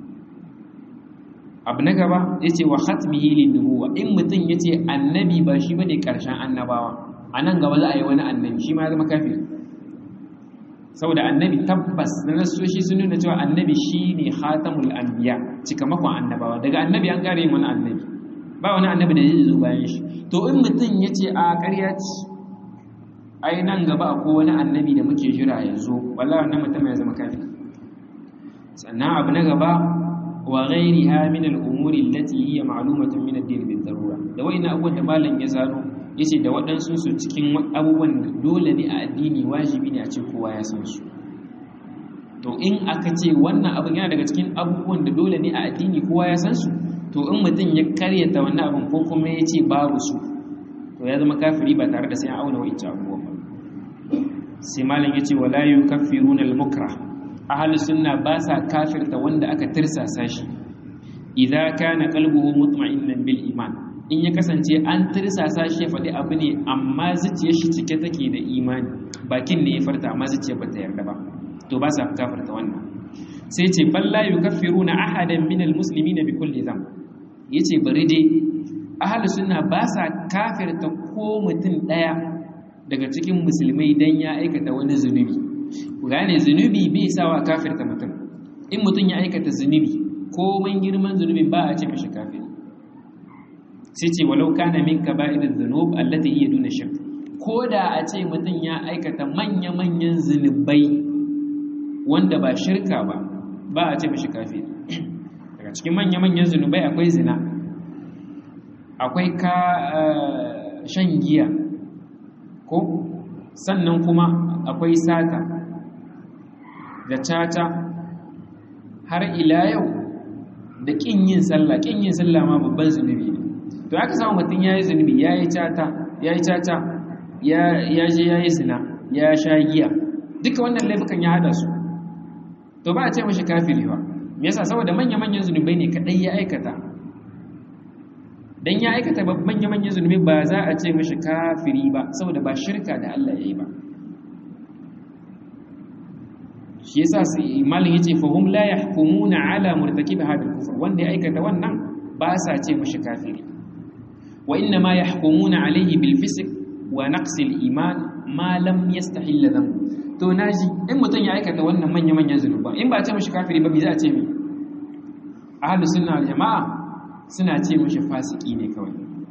abu na gaba ya ce wa hatmihi lin nubuwa in mutum ya ce annabi ba shi bane karshen annabawa a nan gaba za a yi wani annabi shi ma ya zama kafiri saboda annabi tabbas na nasoshi sun nuna cewa annabi shi ne khatamul anbiya cikamakon annabawa daga annabi an kare wani annabi ba wani annabi da zai zo bayan shi to in mutum ya ce a ƙarya ce ai nan gaba akwai wani annabi da muke jira ya zo wallahi wannan mutum ya zama kafi sannan abu na gaba wa ghairiha min al-umuri allati hiya ma'lumatun min ad-din bid-darura da wayna abubuwan da malam ya zano yace da waɗansu su cikin abubuwan da dole ne a addini wajibi ne a ce kowa ya san su to in aka ce wannan abin yana daga cikin abubuwan da dole ne a addini kowa ya san su to in mutum ya karyata wannan abin ko kuma ya ce babu su to ya zama kafiri ba tare da sai an auna wa'ince abubuwan ba sai malam ya ce wala yukaffiruna al-mukrah ahlus sunna ba sa kafirta wanda aka tirsasa shi idza kana qalbuhu mutma'innan bil iman in ya kasance an tirsasa shi ya faɗi abu ne amma zuciyar shi cike take da imani bakin ne ya farta amma zuciyar ba ta yarda ba to ba sa kafarta wannan sai ce balla yukaffiruna ahadan min almuslimina bi kulli dhanb yace bari dai ahlus sunna ba sa kafirta ko mutum daya daga cikin musulmai dan ya aikata wani zunubi ku gane zunubi bai sawa kafirta mutum in mutum ya aikata zunubi ko man girman zunubin ba a ce mishi kafiri sai ce walau kana min kaba'iriz dhunub allati hiya duna shirk ko da a ce mutum ya aikata manya-manyan zunubai wanda ba shirka ba ba a ce mishi kafiri daga cikin manya-manyan zunubai akwai zina akwai ka shan giya ko sannan kuma akwai sata da caca har ila yau da ƙin yin sallah ƙin yin sallah ma babban zunubi ne to aka samu mutum ya yi zunubi ya yi caca ya yi caca ya je ya yi zina ya sha giya duka wannan laifukan ya hada su to ba a ce mashi kafiri ba me yasa saboda manya-manyan zunubai ne kadai ya aikata dan ya aikata manya-manyan zunubai ba za a ce mashi kafiri ba saboda ba shirka da Allah ya yi ba shi yasa malin yace fahum la yahkumuna ala murtakib hadha al-kufr wanda ya aikata wannan ba sa ce mashi kafiri wa inna ma yahkumuna alayhi bil fisq wa naqs al-iman ma lam yastahil dhanb to naji in mutun ya aikata wannan manya manyan zunuba in ba ce mashi kafiri ba me za a ce mi ahlus sunna wal jamaa suna ce mashi fasiki ne kawai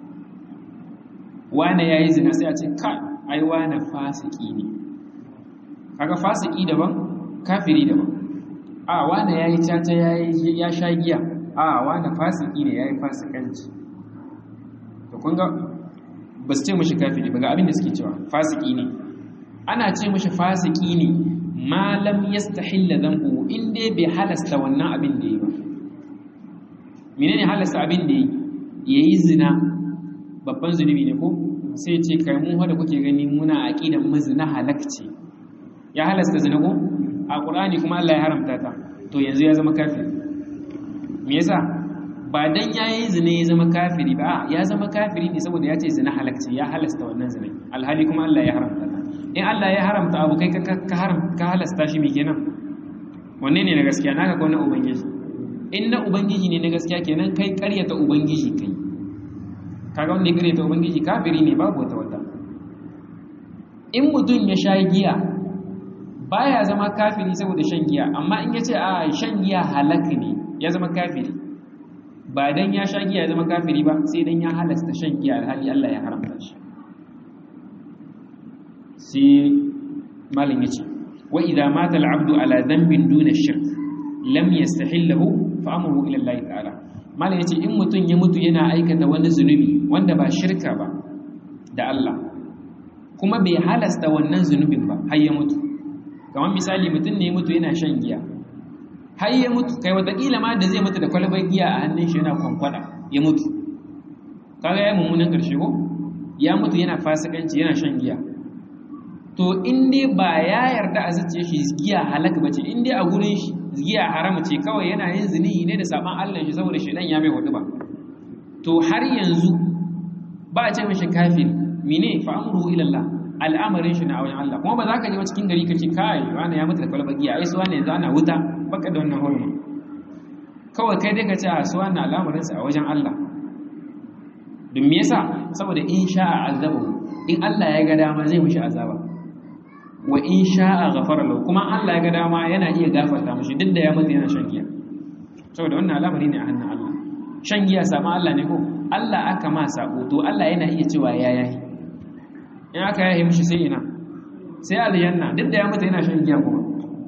wane yayi zina sai a ce ka ai wane fasiki ne kaga fasiki daban kafiri daban a wane yayi caca yayi ya sha giya a wane fasiki ne yayi fasikanci to kun ga ba su ce mashi kafiri ba ga abin da suke cewa fasiki ne ana ce mashi fasiki ne malam yastahilla dhanbu in dai bai halasta wannan abin da yi ba menene halasta abin da yi yayi zina babban zunubi ne ko sai ce kai mu da kuke gani muna aqidan mazina halakci ya halasta zina ko a qur'ani kuma Allah ya haramta ta to yanzu ya zama kafiri me yasa ba dan yayi zina ya zama kafiri ba ya zama kafiri ne saboda ya ce zina halakci ya halasta wannan zina alhali kuma Allah ya haramta ta in Allah ya haramta abu kai ka haram ka halasta shi me kenan wanne ne na gaskiya naka ko na ubangiji in na ubangiji ne na gaskiya kenan kai ƙaryata ubangiji kai kaga wanda ya ƙaryata ubangiji kafiri ne babu wata wata in mutum ya sha giya baya zama kafiri saboda shan giya amma in ya ce a shan giya halak ne ya zama kafiri ba dan ya sha giya ya zama kafiri ba sai dan ya halasta shan giya alhali Allah ya haramta shi sai malin yace wa idza mata al-abdu ala dhanbin duna shirk lam yastahillahu fa amruhu ila Allah ta'ala malin yace in mutun ya mutu yana aikata wani zunubi wanda ba shirka ba da Allah kuma bai halasta wannan zunubin ba har ya mutu kamar misali mutum ne ya mutu yana shan giya har ya mutu kai watakila ma da zai mutu da kwalbar giya a hannun shi yana kwankwada ya mutu kaga ya mummunan karshe ko ya mutu yana fasikanci yana shan giya to in dai ba ya yarda a zuciya shi giya halaka bace in dai a gurin shi giya harama ce kawai yana yin zini ne da saban Allah shi saboda shedan ya mai hudu ba to har yanzu ba a ce mishi kafir mine fa amruhu ila Allah al'amarin shi na wajen Allah kuma ba za ka je cikin gari ka ce kai wani ya mutu da kwalbar giya ai su wani yanzu ana wuta baka da wannan hormon kawai kai dai ka ce a su wani al'amarin sa a wajen Allah don me yasa saboda in sha'a azabu in Allah ya ga dama zai mishi azaba wa in sha'a ghafara lahu kuma Allah ya ga dama yana iya gafarta mishi duk da ya mutu yana shan giya saboda wannan al'amari ne a hannun Allah shan giya sama Allah ne ko Allah aka ma sabo to Allah yana iya cewa ya yahi in aka yahi mishi sai ina sai aljanna duk da ya mutu yana shan giya kuma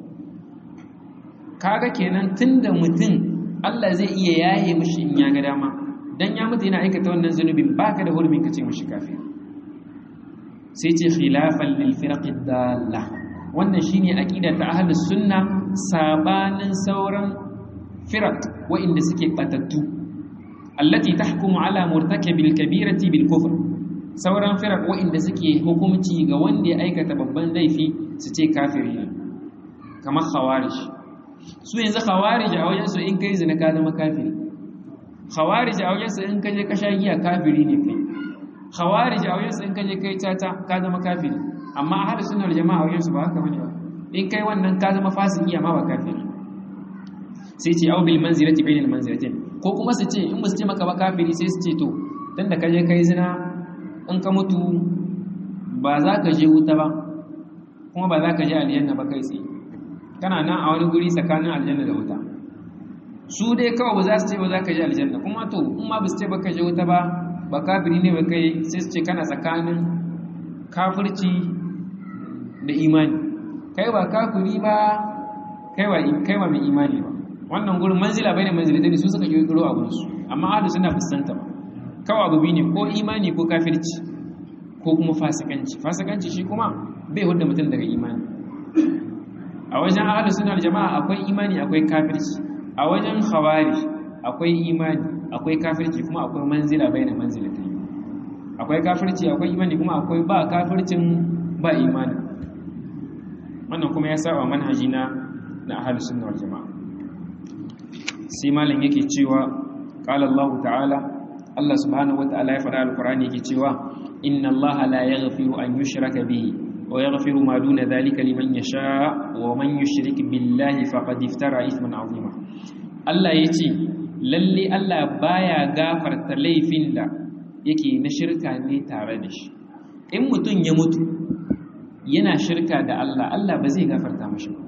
kaga kenan tunda mutum Allah zai iya yahe mishi in ya ga dama dan ya mutu yana aikata wannan zunubin baka da hurumin kace mishi kafir sai ce khilafan lil firaqi dalla wannan shine aqida ta ahlus sunna sabanin sauran firaq wa'inda suke batattu allati tahkumu ala murtakabil kabirati bil kufr sauran firaq wa'inda suke hukunci ga wanda ya aikata babban laifi su ce kafiri ne kamar khawarij su yanzu khawarij a wajen su in kai zina ka zama kafiri khawarij a wajen su in kaje ka sha giya kafiri ne kai khawarij a wajen su in kaje kai tata ka zama kafiri amma ahli sunnar jama'a wajen su ba haka bane ba in kai wannan ka zama fasiki amma ba kafiri sai ce au bil manzilati bainal manzilatin ko kuma su ce in ba su ce maka ba kafiri sai su ce to dan da kaje kai zina in ka mutu ba za ka je wuta ba kuma ba za ka je aljanna ba kai tsaye kana nan a wani guri tsakanin aljanna da wuta su dai kawai ba za su ce ba za ka je aljanna kuma to in ma ba su ce ba ka je wuta ba ba kafiri ne ba kai sai su ce kana tsakanin kafirci da imani kai ba kafiri ba kai ba kai ba mai imani ba wannan gurin manzila bai ne manzila ne su suka kirkiro abin su amma ahlus suna fuskanta ba kawai abu ne ko imani ko kafirci ko kuma fasikanci fasikanci shi kuma bai hudda mutum daga imani a wajen ahlus sunna jama'a akwai imani akwai kafirci a wajen khawarij akwai imani akwai kafirci kuma akwai manzila bai na manzila ta akwai kafirci akwai imani kuma akwai ba kafircin ba imani wannan kuma ya saba manhaji na na ahlus sunna wal jama'a sai malam yake cewa qala Allah ta'ala Allah subhanahu wata'ala ya faɗa alqur'ani yake cewa inna Allah la yaghfiru an yushraka bihi wa yaghfiru ma duna dhalika liman yasha wa man yushrik billahi faqad iftara ithman 'azima Allah yace lalle Allah baya gafarta laifin da yake na shirka ne tare da shi in mutum ya mutu yana shirka da Allah Allah ba zai gafarta mashi ba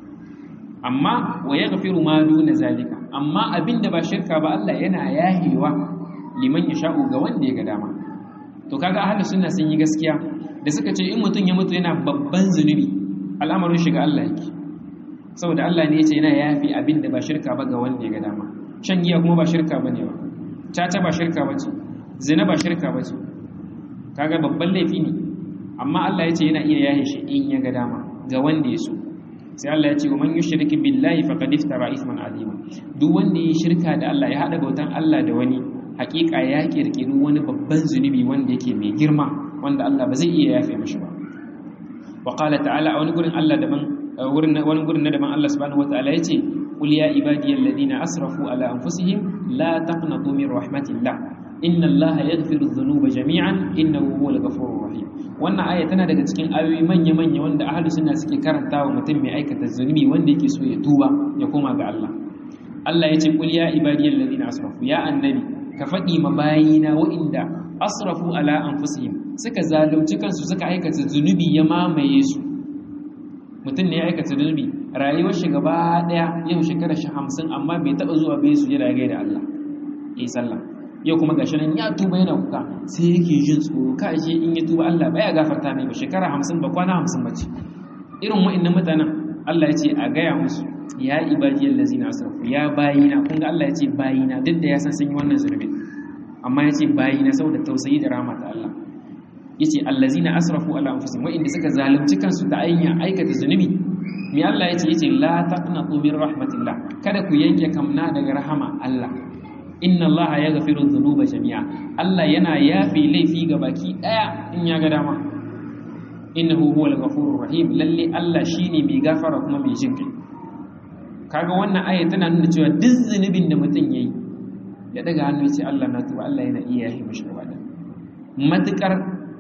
amma wa yaghfiru ma duna zalika amma abinda ba shirka ba Allah yana yahewa liman yasha'u ga wanda ya ga dama to kaga ahlus sunna sun yi gaskiya da suka ce in mutum ya mutu yana babban zunubi al'amarin shiga Allah yake saboda Allah ne yace yana yafi abinda ba shirka ba ga wanda ya ga dama shan giya kuma ba shirka bane ba caca ba shirka bace zina ba shirka bace kaga babban laifi ne amma Allah yace yana iya yahe shi in ya ga dama ga wanda ya so sai Allah ya ce man yushrik billahi faqad iftara ithman azima duk wanda yi shirka da Allah ya hada bautan Allah da wani hakika ya kirkiri wani babban zunubi wanda yake mai girma wanda Allah ba zai iya yafe mashi ba wa qala ta'ala a wani gurin Allah daban wurin wani gurin na daban Allah subhanahu wataala yace qul ya ibadiyal ladina asrafu ala anfusihim la taqnatu min rahmatillah inna allaha yaghfiru dhunuba jami'an innahu huwal ghafurur rahim wannan aya tana daga cikin ayoyi manya manya wanda ahlus sunna suke karantawa mutum mai aikata zunubi wanda yake so ya tuba ya koma ga Allah Allah yace qul ya ibadiyal ladina asrafu ya annabi ka faɗi ma bayina wa'inda asrafu ala anfusihim suka zalunci kansu suka aikata zunubi ya mamaye su mutum ne ya aikata zunubi rayuwar shi gaba daya yau shekara shi hamsin amma bai taɓa zuwa bai su jira gaida Allah ya yi sallah yau kuma gashi nan ya tuba yana kuka sai yake jin tsoro ka ashe in ya tuba Allah baya gafarta mai ba shekara hamsin ba kwana hamsin ba ce irin wa'annan mutanen Allah ya ce a gaya musu ya ibadiyal lazina asrafu ya bayina kun ga Allah ya ce bayina duk da ya san sun yi wannan zunubi amma ya ce bayina saboda tausayi da rahmat Allah yace allazina asrafu ala anfusihim wa inda suka zalunci kansu da ayyan aikata zunubi me Allah yace yace la taqnatu min rahmatillah kada ku yanke kamna daga rahama Allah inna Allah yaghfiru dhunuba jami'a Allah yana yafi laifi ga baki daya in ya ga dama innahu huwal ghafurur rahim lalle Allah shine mai gafara kuma mai jin kai kaga wannan aya tana nuna cewa duk zunubin da mutum yayi ya daga hannu ya ce Allah na tuba Allah yana iya yafi mishi gaba da matukar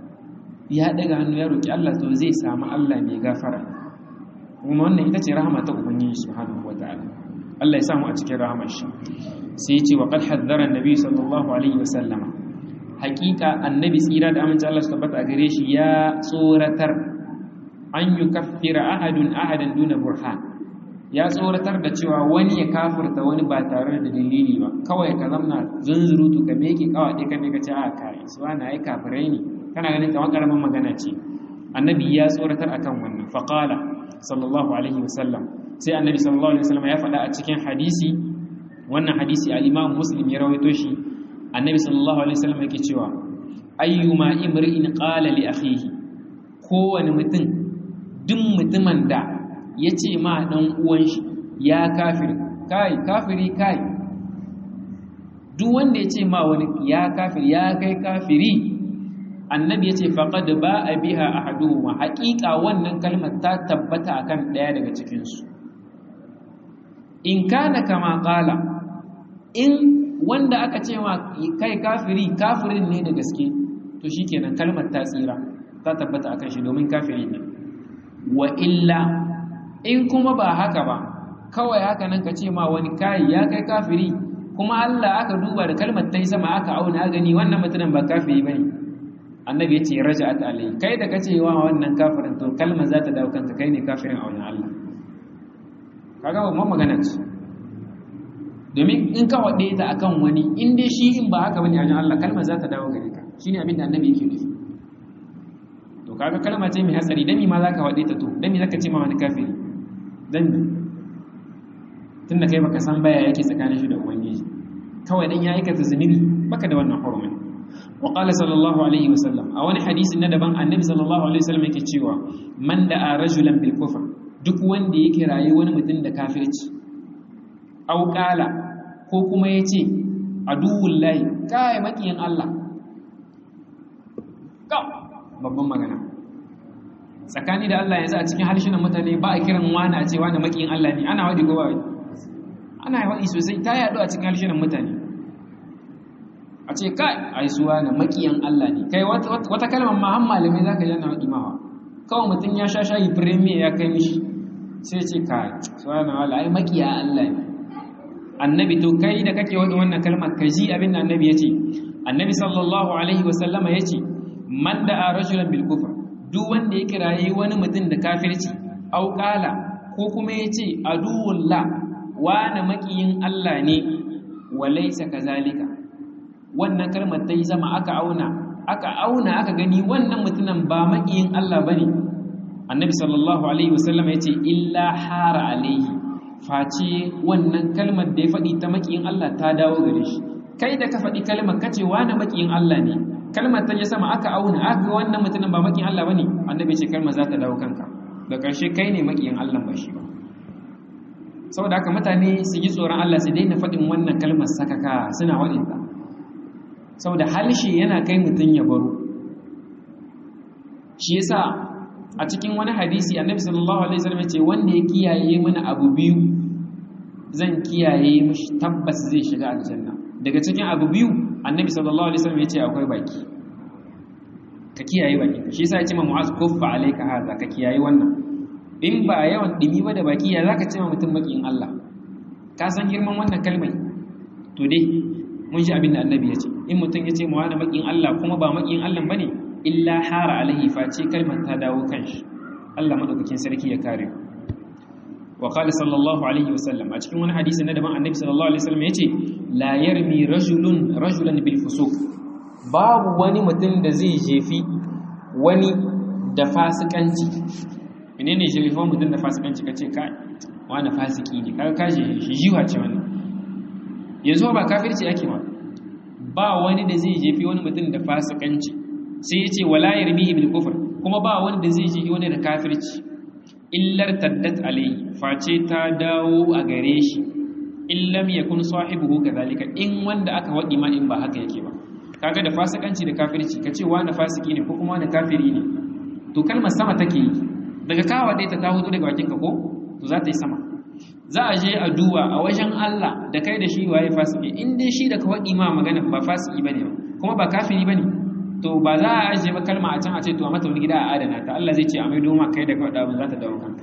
ya daga hannu ya roki Allah to zai samu Allah mai gafara kuma wannan ita ce rahama ta ubangiji subhanahu wataala Allah ya samu a cikin rahamar shi sai ya ce wa qad haddara annabi sallallahu alaihi wasallama haqiqa annabi tsira da amince Allah su tabbata a gare shi ya tsoratar an yukaffira ahadun ahadan duna burhan ya tsoratar da cewa wani ya kafirta wani ba tare da dalili ba kawai ka zamna zunzurutu ka meke kawaɗe ka meka ce a kai su ana ai kafirai ne kana ganin kamar karamin magana ce annabi ya tsoratar akan wannan faqala sallallahu alaihi wasallam sai annabi sallallahu alaihi wasallam ya faɗa a cikin hadisi wannan hadisi al-imam muslim ya rawaito shi annabi sallallahu alaihi wasallam yake cewa ayyuma imri'in qala li akhihi kowane mutum duk mutumin da ya ce ma ɗan uwan shi ya kafiri kai kafiri kai duk wanda ya ce ma wani ya kafiri ya kai kafiri annabi ya ce faƙad ba a biha a haduhuma haƙiƙa wannan kalmar ta tabbata akan ɗaya daga cikinsu in kana kama ƙala in wanda aka ce ma kai kafiri kafirin ne da gaske to shikenan kalmar ta tsira ta tabbata akan shi domin kafiri ne wa illa in kuma ba haka ba kawai haka nan ka ce ma wani kai ya kai kafiri kuma Allah aka duba da kalmar ta yi sama aka auna gani wannan mutumin ba kafiri bane annabi ya ce raja'at alai kai da kace wa wannan kafirin to kalmar za ta dawo kanka kai ne kafirin a wannan Allah kaga ba magana ce domin in ka wade ta akan wani in dai shi in ba haka bane a wajen Allah kalmar za ta dawo gare ka shine abin da annabi yake nufi to kaga kalma ce mai hatsari dan me ma zaka wade ta to dan me zaka ce ma wani kafiri dan me tunda kai baka san baya yake tsakanin shi da ubangiji kawai dan ya aikata zunubi baka da wannan hurumin wa qala sallallahu alaihi wasallam a wani hadisi na daban annabi sallallahu alaihi wasallam yake cewa man da rajulan bil kufr duk wanda yake rayi wani mutum da kafirci aw qala ko kuma yace aduwullahi kai makiyin Allah ka babban magana tsakani da Allah yanzu a cikin harshenan mutane ba a kiran wani a ce wani makiyin Allah ne ana wadi ko ba ana waɗi sosai ta yaɗu a cikin harshenan mutane a ce kai ai suwa na makiyan Allah ne kai wata kalmar ma han malamai zaka ji ana waɗi mawa kawai mutum ya sha shayi premier ya kai mishi sai ce kai suwa na wala ai makiya Allah ne annabi to kai da kake waɗi wannan kalmar ka ji abin da annabi ya ce annabi sallallahu alaihi wa sallama ya ce man da rajulan bil kufr duk wanda ya kirayi wani mutum da kafirci au qala ko kuma ya ce aduwullah wane makiyin Allah ne walaisa kazalika wannan kalmar ta yi zama aka auna aka auna aka gani wannan mutumin ba makiyin Allah bane annabi sallallahu alaihi wasallam yace illa hara alaihi face wannan kalmar da ya faɗi ta makiyin Allah ta dawo gare shi kai da ka faɗi kalmar kace wane makiyin Allah ne kalmar ta yi sama aka auna aka ga wannan mutumin ba makiyin Allah bane annabi ce kalmar za ta dawo kanka da ƙarshe kai ne makiyin Allah ba shi ba saboda haka mutane su yi tsoron Allah su daina faɗin wannan kalmar sakaka suna waɗinta saboda halshe yana kai mutum ya baro shi yasa a cikin wani hadisi annabi sallallahu alaihi wasallam ce wanda ya kiyaye mana abu biyu zan kiyaye mishi tabbas zai shiga aljanna daga cikin abu biyu annabi sallallahu alaihi wasallam ce akwai baki ka kiyaye baki shi yasa ya ce ma mu'az kuffa alayka hadha ka kiyaye wannan in ba yawan dimi ba da baki ya zaka ce ma mutum makiyin Allah ka san girman wannan kalmai to dai mun shi abin da annabi ya ce in mutum ya ce ma wani makiyin Allah kuma ba makiyin Allah bane illa hara alaihi face kalmar ta dawo kanshi Allah madaukakin sarki ya kare wa qala sallallahu alaihi wasallam a cikin wani hadisi na daban annabi sallallahu alaihi wasallam yace la yarmi rajulun rajulan bil fusuq babu wani mutum da zai jefi wani da fasikanci menene shirifan mutum da fasikanci kace kai wani fasiki ne kaga kaje shi jiwa ce wannan yanzu ba kafirci ake ma ba wani da zai jefi wani mutum da fasikanci sai yace wala yarmihi bil kufr kuma ba wani da zai jefi wani da kafirci illar taddat alayhi face ta dawo a gare shi in lam yakun sahibuhu kadhalika in wanda aka wadi ma in ba haka yake ba kaga da fasikanci da kafirci kace wani fasiki ne ko kuma wani kafiri ne to kalmar sama take yi daga kawa ɗaya ta ta hudu daga bakinka ko to za ta yi sama za a je a duba a wajen Allah da kai da shi waye fasiki in dai shi da ka waɗi ma magana ba fasiki bane ba kuma ba kafiri bane to ba za a ajiye ba kalma a can a ce to a mata wani gida a adana ta Allah zai ce a mai doma kai da kawai ɗabin za ta dawo kanka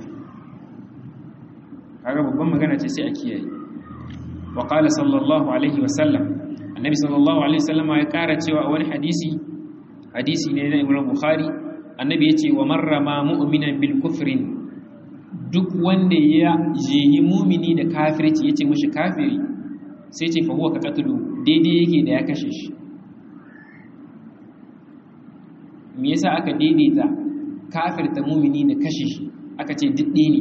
kaga babban magana ce sai a kiyaye wa qala sallallahu alaihi wa sallam annabi sallallahu alaihi wa sallam ya kara cewa a wani hadisi hadisi ne na Imam Bukhari annabi ya ce wa marrama mu'minan bil kufrin duk wanda ya jehi mumini da kafirci ya ce mashi kafiri sai ce fahuwa ka katulu daidai yake da ya kashe shi me yasa aka daidaita kafirta mumini da kashe shi aka ce didde ne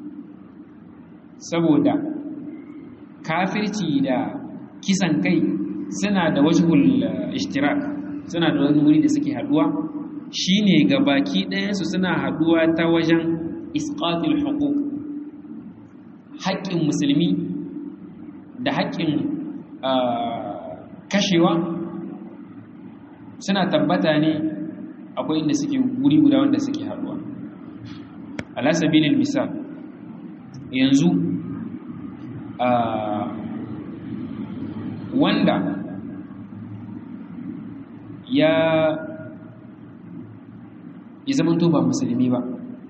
saboda kafirci da kisan kai suna da wajhul ishtirak suna da wani wuri da suke haduwa shine ga baki ɗayansu suna haɗuwa ta wajen isqatul huquq haƙƙin musulmi da haƙƙin kashewa suna tabbata ne akwai inda suke guri guda wanda suke haɗuwa ala sabilil misal yanzu wanda ya ya zama to ba musulmi ba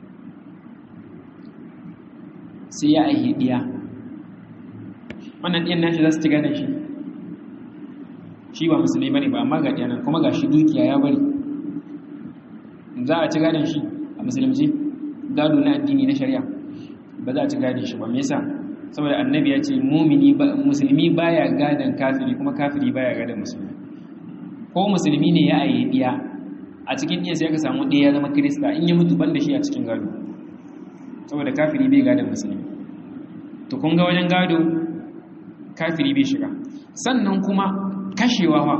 sai ya aihe ɗiya wannan ɗiyan nashi za su ci gadon shi shi ba musulmi ba ne ba amma ga ɗiyanan kuma ga shi dukiya ya bari za a ci gadon shi a musulunci gado na addini na shari'a ba za a ci gadon shi ba me yasa saboda annabi ya ce mumini musulmi baya gadon kafiri kuma kafiri baya gadon musulmi ko musulmi ne ya aye ɗiya a cikin ɗiya sai aka samu ɗaya ya zama kirista in ya mutu ban da shi a cikin gado saboda kafiri bai gadon musulmi to kun ga wajen gado kafiri bai shiga sannan kuma kashewa fa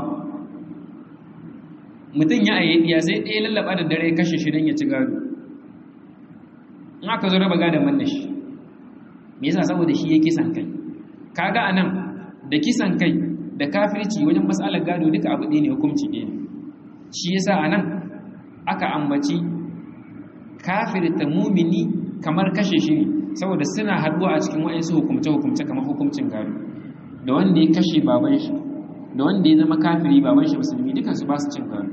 mutum ya ayi diya sai ɗaya lallaba da dare kashe shi don ya ci gado in aka zo raba gadon man da shi me yasa saboda shi ya kisan kai kaga anan da kisan kai da kafirci wajen matsalar gado duka abu ɗaya ne hukunci ɗaya ne shi yasa anan aka ambaci kafirta mumini kamar kashe shi ne saboda suna haduwa a cikin wa'insu hukumce-hukumce kamar hukumcin gado da wanda ya kashe baban shi da wanda ya zama kafiri baban shi musulmi dukansu ba su cin gado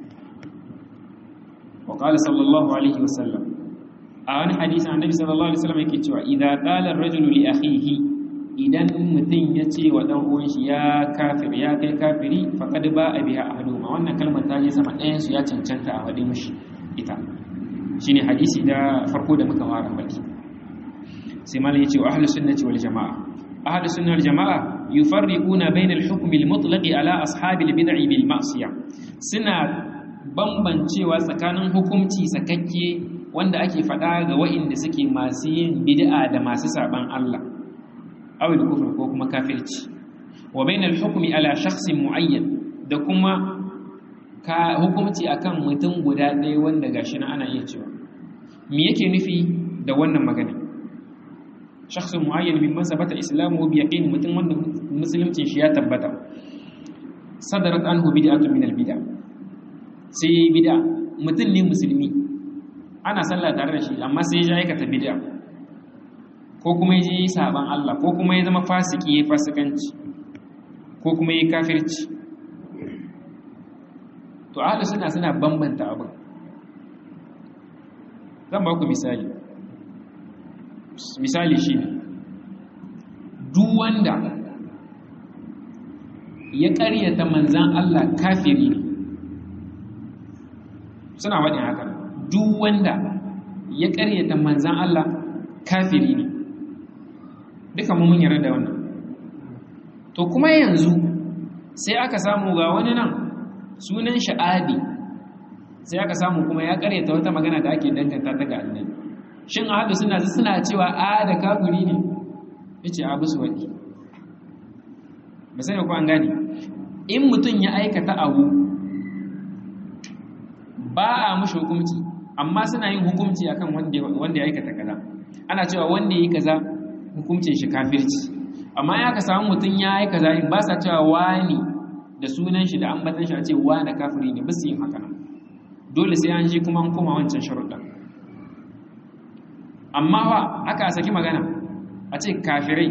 wa qala sallallahu alaihi wa sallam a wani hadisi annabi sallallahu alaihi wasallam yake cewa idza qala ar-rajulu li akhihi idan mutum ya ce wa dan uwan shi ya kafir ya kai kafiri faqad ba'a biha ahaduhuma wannan kalmar ta je sama ɗayan su ya cancanta a wadi mishi ita shine hadisi da farko da muka fara baki sai malam yace wa ahlus sunnati wal jamaa ahlus sunnah wal jamaa yufarriquna bainal hukmi al mutlaqi ala ashabil bid'i bil ma'siyah suna bambancewa tsakanin hukunci sakakke wanda ake faɗa ga wa'inda suke masu yin bid'a da masu saban Allah awil kufr ko kuma kafirci wa bainal hukmi ala shakhsin muayyan da kuma ka hukunci akan mutum guda ɗaya wanda gashi na ana iya cewa me yake nufi da wannan magana shakhsun muayyan min man sabata islamu bi yaqin mutum wanda musulunci shi ya tabbata sadarat anhu bid'atun min al-bid'a sai bid'a mutum ne musulmi ana sallah tare da shi amma sai ya aikata bid'a ko kuma ya yi saban Allah ko kuma ya zama fasiki ya fasikanci ko kuma ya kafirci to ahlus sunna suna bambanta abin zan ba ku misali misali shi ne duk wanda ya ƙaryata manzan Allah kafiri ne suna waɗin haka duk wanda ya ƙaryata manzan Allah kafiri ne duka mun yarda da wannan to kuma yanzu sai aka samu ga wani nan sunan sha'adi sai aka samu kuma ya ƙaryata wata magana da ake danganta ta ga annabi shin a hadu suna suna cewa a da kafiri ne yace abu su wadi ba sai ko an gane in mutum ya aikata abu ba a mushi hukunci amma suna yin hukunci akan wanda wanda ya aikata kaza ana cewa wanda yi kaza hukuncin shi kafirci amma ya ka samu mutum ya yi kaza in ba sa cewa wani da sunan shi da ambatan shi a ce wani kafiri ne ba su yin haka dole sai an shi kuma an koma wancan sharuɗa amma wa aka saki magana a ce kafirai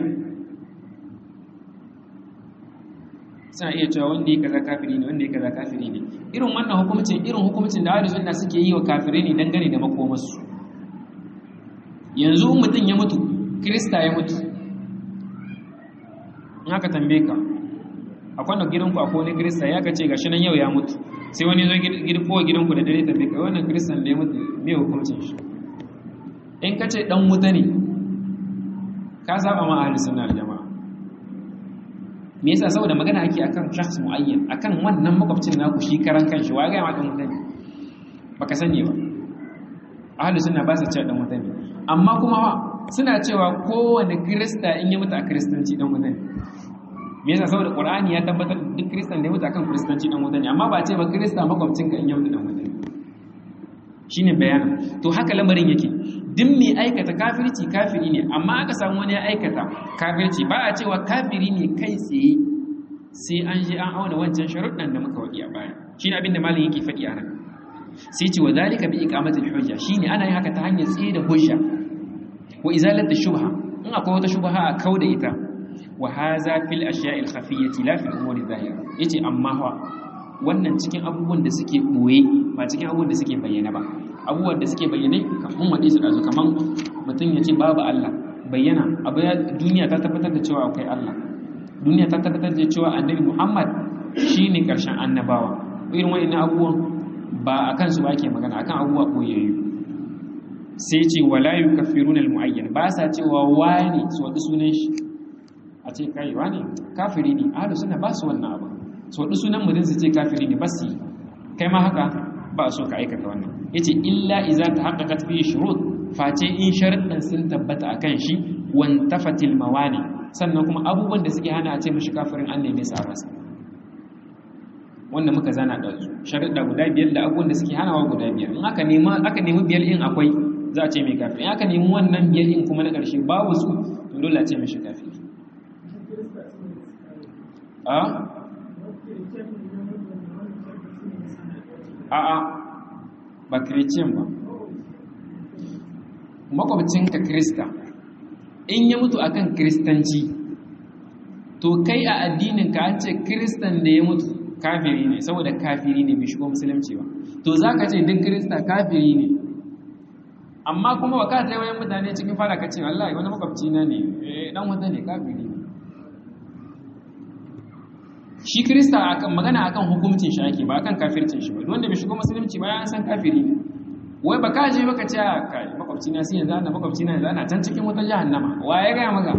suna iya cewa wanda ya kaza kafiri ne wanda ya kaza kafiri ne irin wannan hukumcin irin hukumcin da ahli sunna suke yi wa kafirai ne dangane da makomarsu yanzu mutum ya mutu krista ya mutu in aka tambaye ka akwai da gidanku akwai wani krista ya kace gashi nan yau ya mutu sai wani zo girko gidanku da dare tambaye ka wannan kristan da ya mutu me hukuncin shi in kace dan wuta ne ka saba ma ahli sunna da jama'a me yasa saboda magana ake akan shakhs muayyan akan wannan makwabcin naku shi karan kanshi wa ga ma dan wuta ne baka sani ba ahli sunna ba sa cewa dan wuta ne amma kuma wa suna cewa kowane kirista in ya mutu a kiristanci dan wuta ne me yasa saboda qur'ani ya tabbatar da duk kiristan da ya mutu akan kiristanci dan wuta ne amma ba ce ba kirista makwabcin ka in ya mutu dan wuta ne shine bayanin to haka lamarin yake duk mai aikata kafirci kafiri ne amma aka samu wani ya aikata kafirci ba a cewa kafiri ne kai tsaye sai an je an auna wancan sharuɗan da muka waɗi a baya shine abin da malin yake faɗi a nan sai ce wa zalika bi iqamatil hujja shine ana yin haka ta hanyar tsaye da hujja wa izalati shubha in akwai wata shubha a kauda ita wa haza fil ashya'il khafiyyati la fil umuri zahira yace amma fa wannan cikin abubuwan da suke boye ba cikin abubuwan da suke bayyana ba abubuwan da suke bayyane kafin wade su dazu kaman mutum yace babu Allah bayyana abu duniya ta tabbatar da cewa akwai Allah duniya ta tabbatar da cewa annabi Muhammad shine karshen annabawa irin wa'annan abubuwan ba akan su ba ke magana akan abubuwa boyayyu sai ce wala yukaffiruna almuayyan ba sa cewa wani su wadi sunan shi a ce kai wani kafiri ne ahlus sunna ba su wannan abu su wadi sunan mutum su ce kafiri ne ba su kai ma haka ba so ka aikata wannan yace illa iza tahaqqaqat fi shurut face in sharuɗan sun tabbata akan shi wan tafatil mawani sannan kuma abubuwan da suke hana a ce mishi kafirin an neme su a rasa wanda muka zana da su sharuɗa guda biyar da abubuwan da suke hanawa guda biyar in aka nemi aka nemi biyar in akwai za a ce mai kafiri in aka nemi wannan biyar in kuma na ƙarshe babu su to dole a ce mishi kafiri a a a ba kiriciyan ba makwabcinka krista in ya mutu akan kristanci to kai a addininka an ce kristan da ya mutu kafiri ne saboda kafiri ne bai shigo musulunci ba to za ka ce duk kirista kafiri ne amma kuma ba ka ta wayan mutane cikin fara ka ce wallahi wani makwabci na ne dan wata ne kafiri ne shi kirista akan magana akan hukuncin shi ake ba akan kafircin shi ba wanda bai shigo musulunci ba ya san kafiri ne wai ba ka je baka ce kai makwabci na sai yanzu ana makwabci na yanzu ana can cikin wata jahannama wa ya gaya maka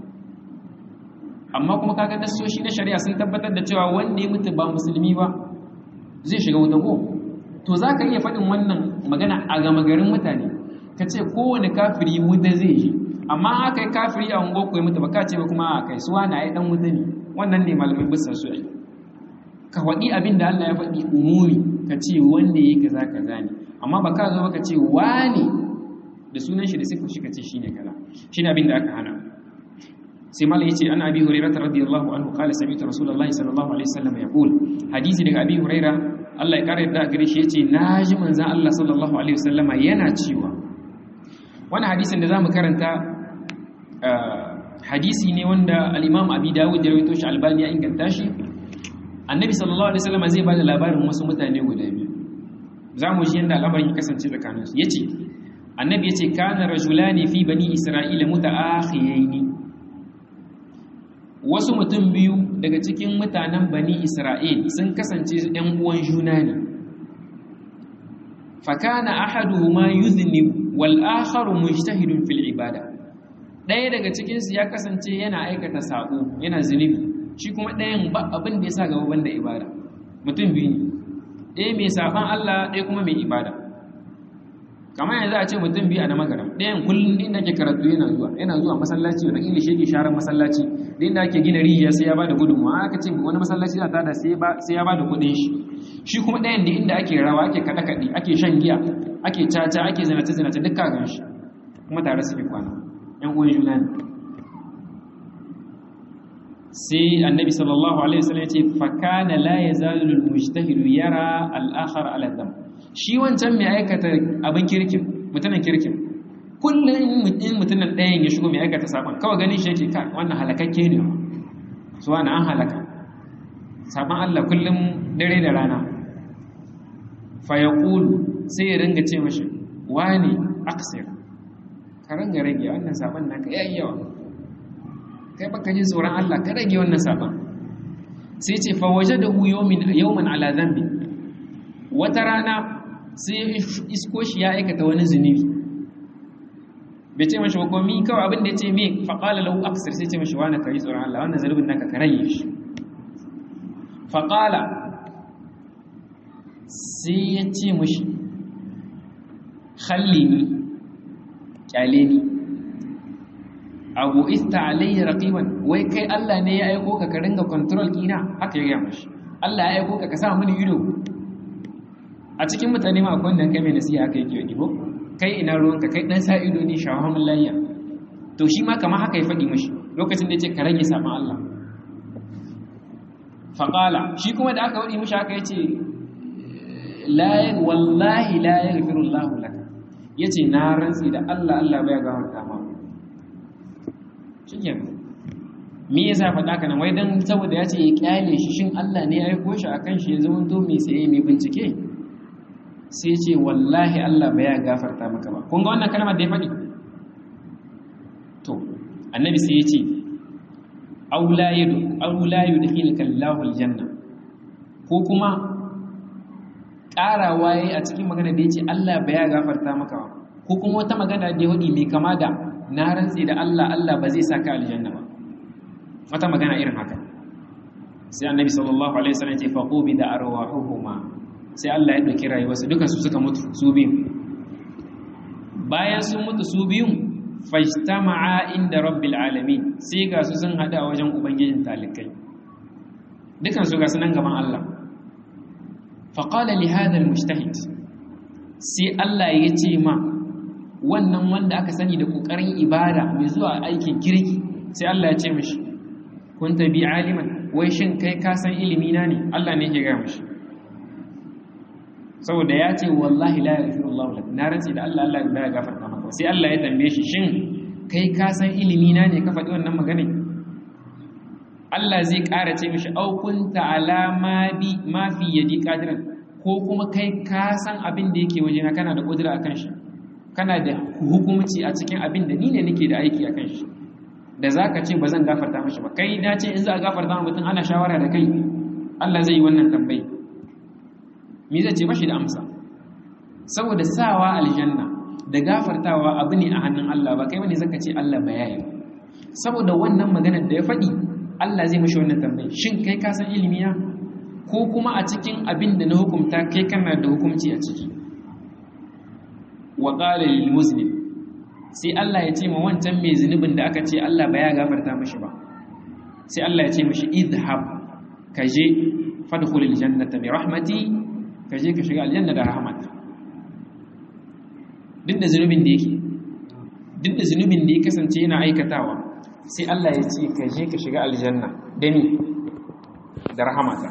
amma kuma kaga nasoshi na shari'a sun tabbatar da cewa wanda ya mutu ba musulmi ba zai shiga wuta ko to za ka iya faɗin wannan magana a gama garin mutane ka ce kowane kafiri wuta zai yi amma aka yi kafiri a ungo ya mutu ba ka ce ba kuma a kai suwa na yi dan wuta ne wannan ne malamin bisa su yi ka faɗi abin da Allah ya faɗi umumi ka ce wanda ya kaza kaza ne amma ba ka zo ba ka ce wani da sunan shi da sifar shi ka ce shine kaza shine abin da aka hana sai mala yace an abi hurairah radiyallahu anhu qala sami'tu rasulullahi sallallahu alaihi wasallam yaqul hadisi daga abi hurairah Allah ya kare da gare shi yace naji manzon Allah sallallahu alaihi wasallama yana cewa wannan hadisin da zamu karanta hadisi ne wanda al-Imam Abi Dawud ya rawaito shi Albani ya inganta shi Annabi sallallahu alaihi wasallama zai bada labarin wasu mutane guda biyu zamu ji yanda al'amarin ya kasance tsakaninsu yace Annabi yace kana rajulani fi bani Isra'ila muta'akhiyaini wasu mutum biyu daga cikin mutanen bani isra'il sun kasance ‘yan uwan juna ne fakana ahaduhuma yuznib wal akharu mujtahidun fil ibada ɗaya daga cikinsu ya kasance yana aikata sabo yana zunubi shi kuma ɗayan ba abin da ya sa gaba banda ibada mutum biyu ne ɗaya mai saban Allah ɗaya kuma mai ibada kamar yanzu a ce mutum biyu a na magaram ɗayan kullum inda ake karatu yana zuwa yana zuwa masallaci wani inda shi yake sharar masallaci da inda ake gina rijiya sai ya bada gudunmawa aka ce wani masallaci na tada sai ya bada kuɗin shi shi kuma ɗayan da inda ake rawa ake kaɗe kaɗe ake shan giya ake caca ake zinace zinace duk kagan shi kuma tare suke kwana yan uwan juna ne sai annabi sallallahu alaihi wasallam ya ce fa kana la yazalu al-mujtahidu yara al-akhar ala dam shi wancan mai aikata abin kirkin mutumin kirkin kullum in mutumin ɗayan ya shigo mai aikata sabon kawai ganin shi yake ka wannan halakakke ne su wani an halaka sabon Allah kullum dare da rana fayaqulu sai ya ringa ce mashi wani aksir ka ringa rage wannan sabon naka yayi yawa kai baka ji tsoron Allah ka rage wannan sabon sai ce fa wajadahu yawmin yawman ala dhanbi wata rana sai isko shi ya aikata wani zunubi bai ce mashi hukomi kawai abin da ya ce me faƙala lahu aksir sai ce mashi wani kari tsoron Allah wannan zunubin naka ka rage shi faƙala sai ya ce mashi halli ni kyale ni abu ista alayya raqiban wai kai Allah ne ya aiko ka ka ringa control kina haka ya gaya mashi Allah ya aiko ka ka sa mini ido a cikin mutane ma akwai wanda kai mai nasiha haka yake yi ko kai ina ruwanka kai dan sa ido ne shawamun layya to shi ma kamar haka ya faɗi mashi lokacin da ya ce ka rage saman Allah faƙala shi kuma da aka waɗi mashi haka ya ce wallahi la ya gafiru Allah laka ya ce na rantsi da Allah Allah bai gafarta ma shi me yasa faɗa ka nan wai dan saboda ya ce ya kyale shi shin Allah ne ya aiko shi akan shi ya zama to mai tsaye mai bincike sai ce wallahi Allah ba ya gafarta maka ba kun ga wannan kalmar da ya faɗi to annabi sai ya ce aula yadu aula yudkhilka Allahu aljanna ko kuma ƙarawa yayi a cikin magana da yace Allah ba ya gafarta maka ba ko kuma wata magana da ya wadi mai kama da na rantsi da Allah Allah ba zai saka aljanna ba wata magana irin haka sai annabi sallallahu alaihi wasallam ya ce faqubi da arwahuhuma sai Allah ya dauki rayuwarsu dukan su suka mutu su biyu bayan sun mutu su biyun fajtama'a inda rabbil alamin sai ga su sun hada wajen ubangijin talikai dukan su ga sunan gaban Allah fa qala li hadha almujtahid sai Allah ya ce ma wannan wanda aka sani da kokarin ibada mai zuwa aikin kirki sai Allah ya ce mishi kunta bi aliman wai shin kai ka san ilimi na ne Allah ne ke ga mishi saboda ya ce wallahi la yaghfiru Allah lak na rantsi da Allah Allah ya gafarta maka sai Allah ya tambaye shi shin kai ka san ilimi na ne ka faɗi wannan magana Allah zai ƙara ce mishi au kunta ala ma bi ma fi yadi qadiran ko kuma kai ka san abin da yake waje na kana da kudura akan shi kana da hukumci a cikin abin da ni ne nake da aiki akan shi da zaka ce ba zan gafarta mishi ba kai na ce in za a gafarta mutum ana shawara da kai Allah zai yi wannan tambayi me zai ce bashi da amsa saboda sawa aljanna da gafartawa abu ne a hannun Allah ba kai bane zaka ce Allah ba yayi saboda wannan maganar da ya faɗi Allah zai mashi wannan tambayi shin kai ka san ilimi na ko kuma a cikin abin da na hukumta kai kana da hukunci a ciki wa qala lil muslim sai Allah ya ce ma wancan mai zunubin da aka ce Allah ba ya gafarta mashi ba sai Allah ya ce mashi idhab kaje fadkhulil jannata bi rahmati ka je ka shiga aljanna da rahmat duk da zunubin da yake duk da zunubin da ya kasance yana aikatawa sai Allah ya ce ka je ka shiga aljanna da ni da rahmata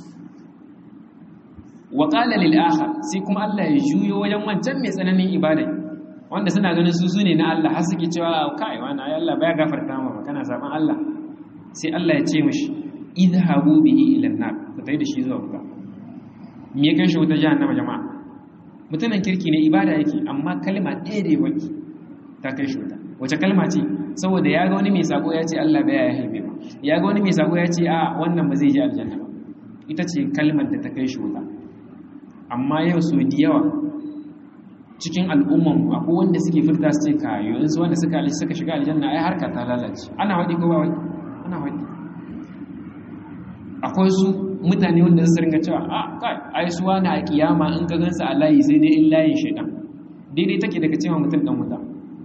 wa qala lil akhar sai kuma Allah ya juyo wajen wancan mai tsananin ibada wanda suna ganin su sune na Allah har suke cewa kai wannan ai Allah baya gafarta maka kana saban Allah sai Allah ya ce mishi idhabu bihi ila an-nar ka tayi da shi zuwa wuta me ya kai shi wuta jahannama jama'a mutumin kirki ne ibada yake amma kalma ɗaya da waki ta kai shi wuta wace kalma ce saboda ya ga wani mai sako ya ce Allah bai ya haife ba ya ga wani mai sako ya ce a wannan ba zai je aljanna ba ita ce kalmar da ta kai shi wuta amma yau so da yawa cikin al'umman akwai wanda suke furta su ce ka yanzu wanda suka suka shiga aljanna ai harka ta lalace ana waɗi ko ba waɗi ana waɗi akwai su mutane wanda su ringa cewa a kai ai suwa na a kiyama in ka gansa a layi sai dai in layin shaidan daidai take daga cewa mutum dan wuta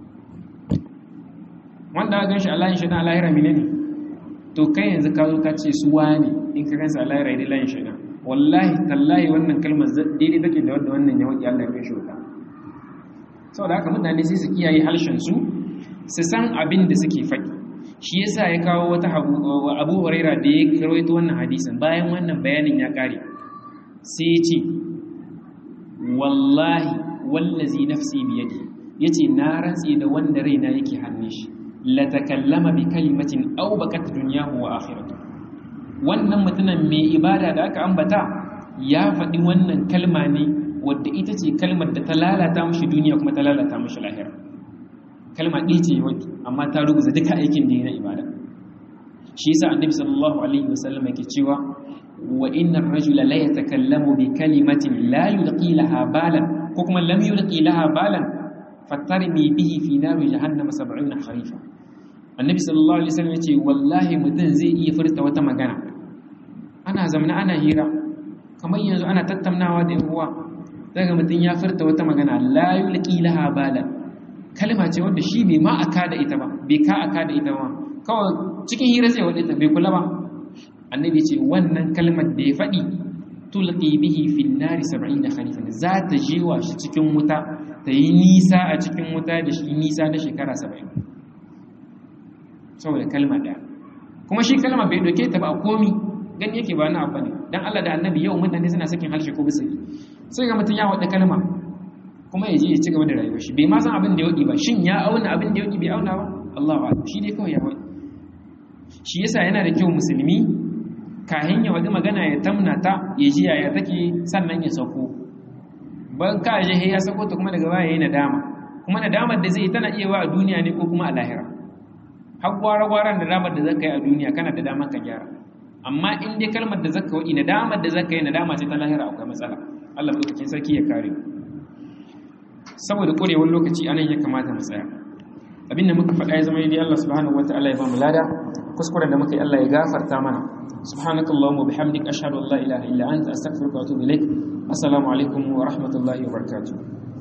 wanda aka ganshi a layin shaidan a lahira mine ne to kai yanzu ka zo ka ce suwa ne in ka gansa a lahira dai layin shaidan wallahi tallahi wannan kalmar daidai take da wanda wannan ya wuce Allah ya kai shi wuta saboda haka mutane sai su kiyaye harshen su su san abin da suke faɗi shi yasa ya kawo wata abu huraira da ya karwaito wannan hadisin bayan wannan bayanin ya kare sai ya ce wallahi wallazi nafsi biyadi yace na rantsi da wanda raina yake hannun shi la takallama bi kalimatin aw bakat dunyahu wa akhiratu wannan mutumin mai ibada da aka ambata ya faɗi wannan kalma ne wadda ita ce kalmar da ta lalata mashi duniya kuma ta lalata mashi lahira kalma ɗaya ce wadda amma ta rubuta duka aikin da na ibada shi yasa annabi sallallahu alaihi wasallam yake cewa wa inna ar-rajula la yatakallamu bi kalimatin la yulqi laha balan ko kuma lam yulqi laha balan fatarmi bihi fi nar jahannam 70 kharifa annabi sallallahu alaihi wasallam yace wallahi mutum zai iya furta wata magana ana zamana ana hira kamar yanzu ana tattaunawa da yan uwa daga mutum ya furta wata magana la yulqi laha balan kalma ce wanda shi bai ma aka da ita ba bai ka aka da ita ba kawai cikin hira zai wadda bai kula ba annabi ce wannan kalmar da ya faɗi tulqi bihi fi nari 70 khalifan za ta jewa shi cikin wuta ta yi nisa a cikin wuta da shi nisa na shekara 70 saboda kalma daya kuma shi kalma bai doke ta ba komi gani yake ba na abu ne dan Allah da annabi yau mutane suna sakin harshe ko bisa sai ga mutun ya wada kalma kuma ya je ya ci gaba da rayuwar shi bai ma san abin da ya wadi ba shin ya auna abin da ya wadi bai auna ba Allah ba shi dai kawai ya wadi shi yasa yana da kyau musulmi kahin ya wadi magana ya tamna ta ya ji yaya take sannan ya sako ban ka je ya sako ta kuma daga baya yayin nadama kuma nadamar da zai tana iya wa a duniya ne ko kuma a lahira har gwara-gwaran nadamar da zaka yi a duniya kana da damar ka gyara amma in dai kalmar da zaka wadi nadamar da zaka yi nadama ce ta lahira akwai matsala Allah madaukakin sarki ya kare saboda korewar lokaci anan ya kamata mu tsaya abinda muka faɗa ya zama dai Allah subhanahu wataala ya ba mu lada kuskuren da muka yi Allah ya gafarta mana subhanakallahumma wa bihamdika ashhadu an la ilaha illa anta astaghfiruka wa atubu ilaik assalamu alaikum wa rahmatullahi wa barakatuh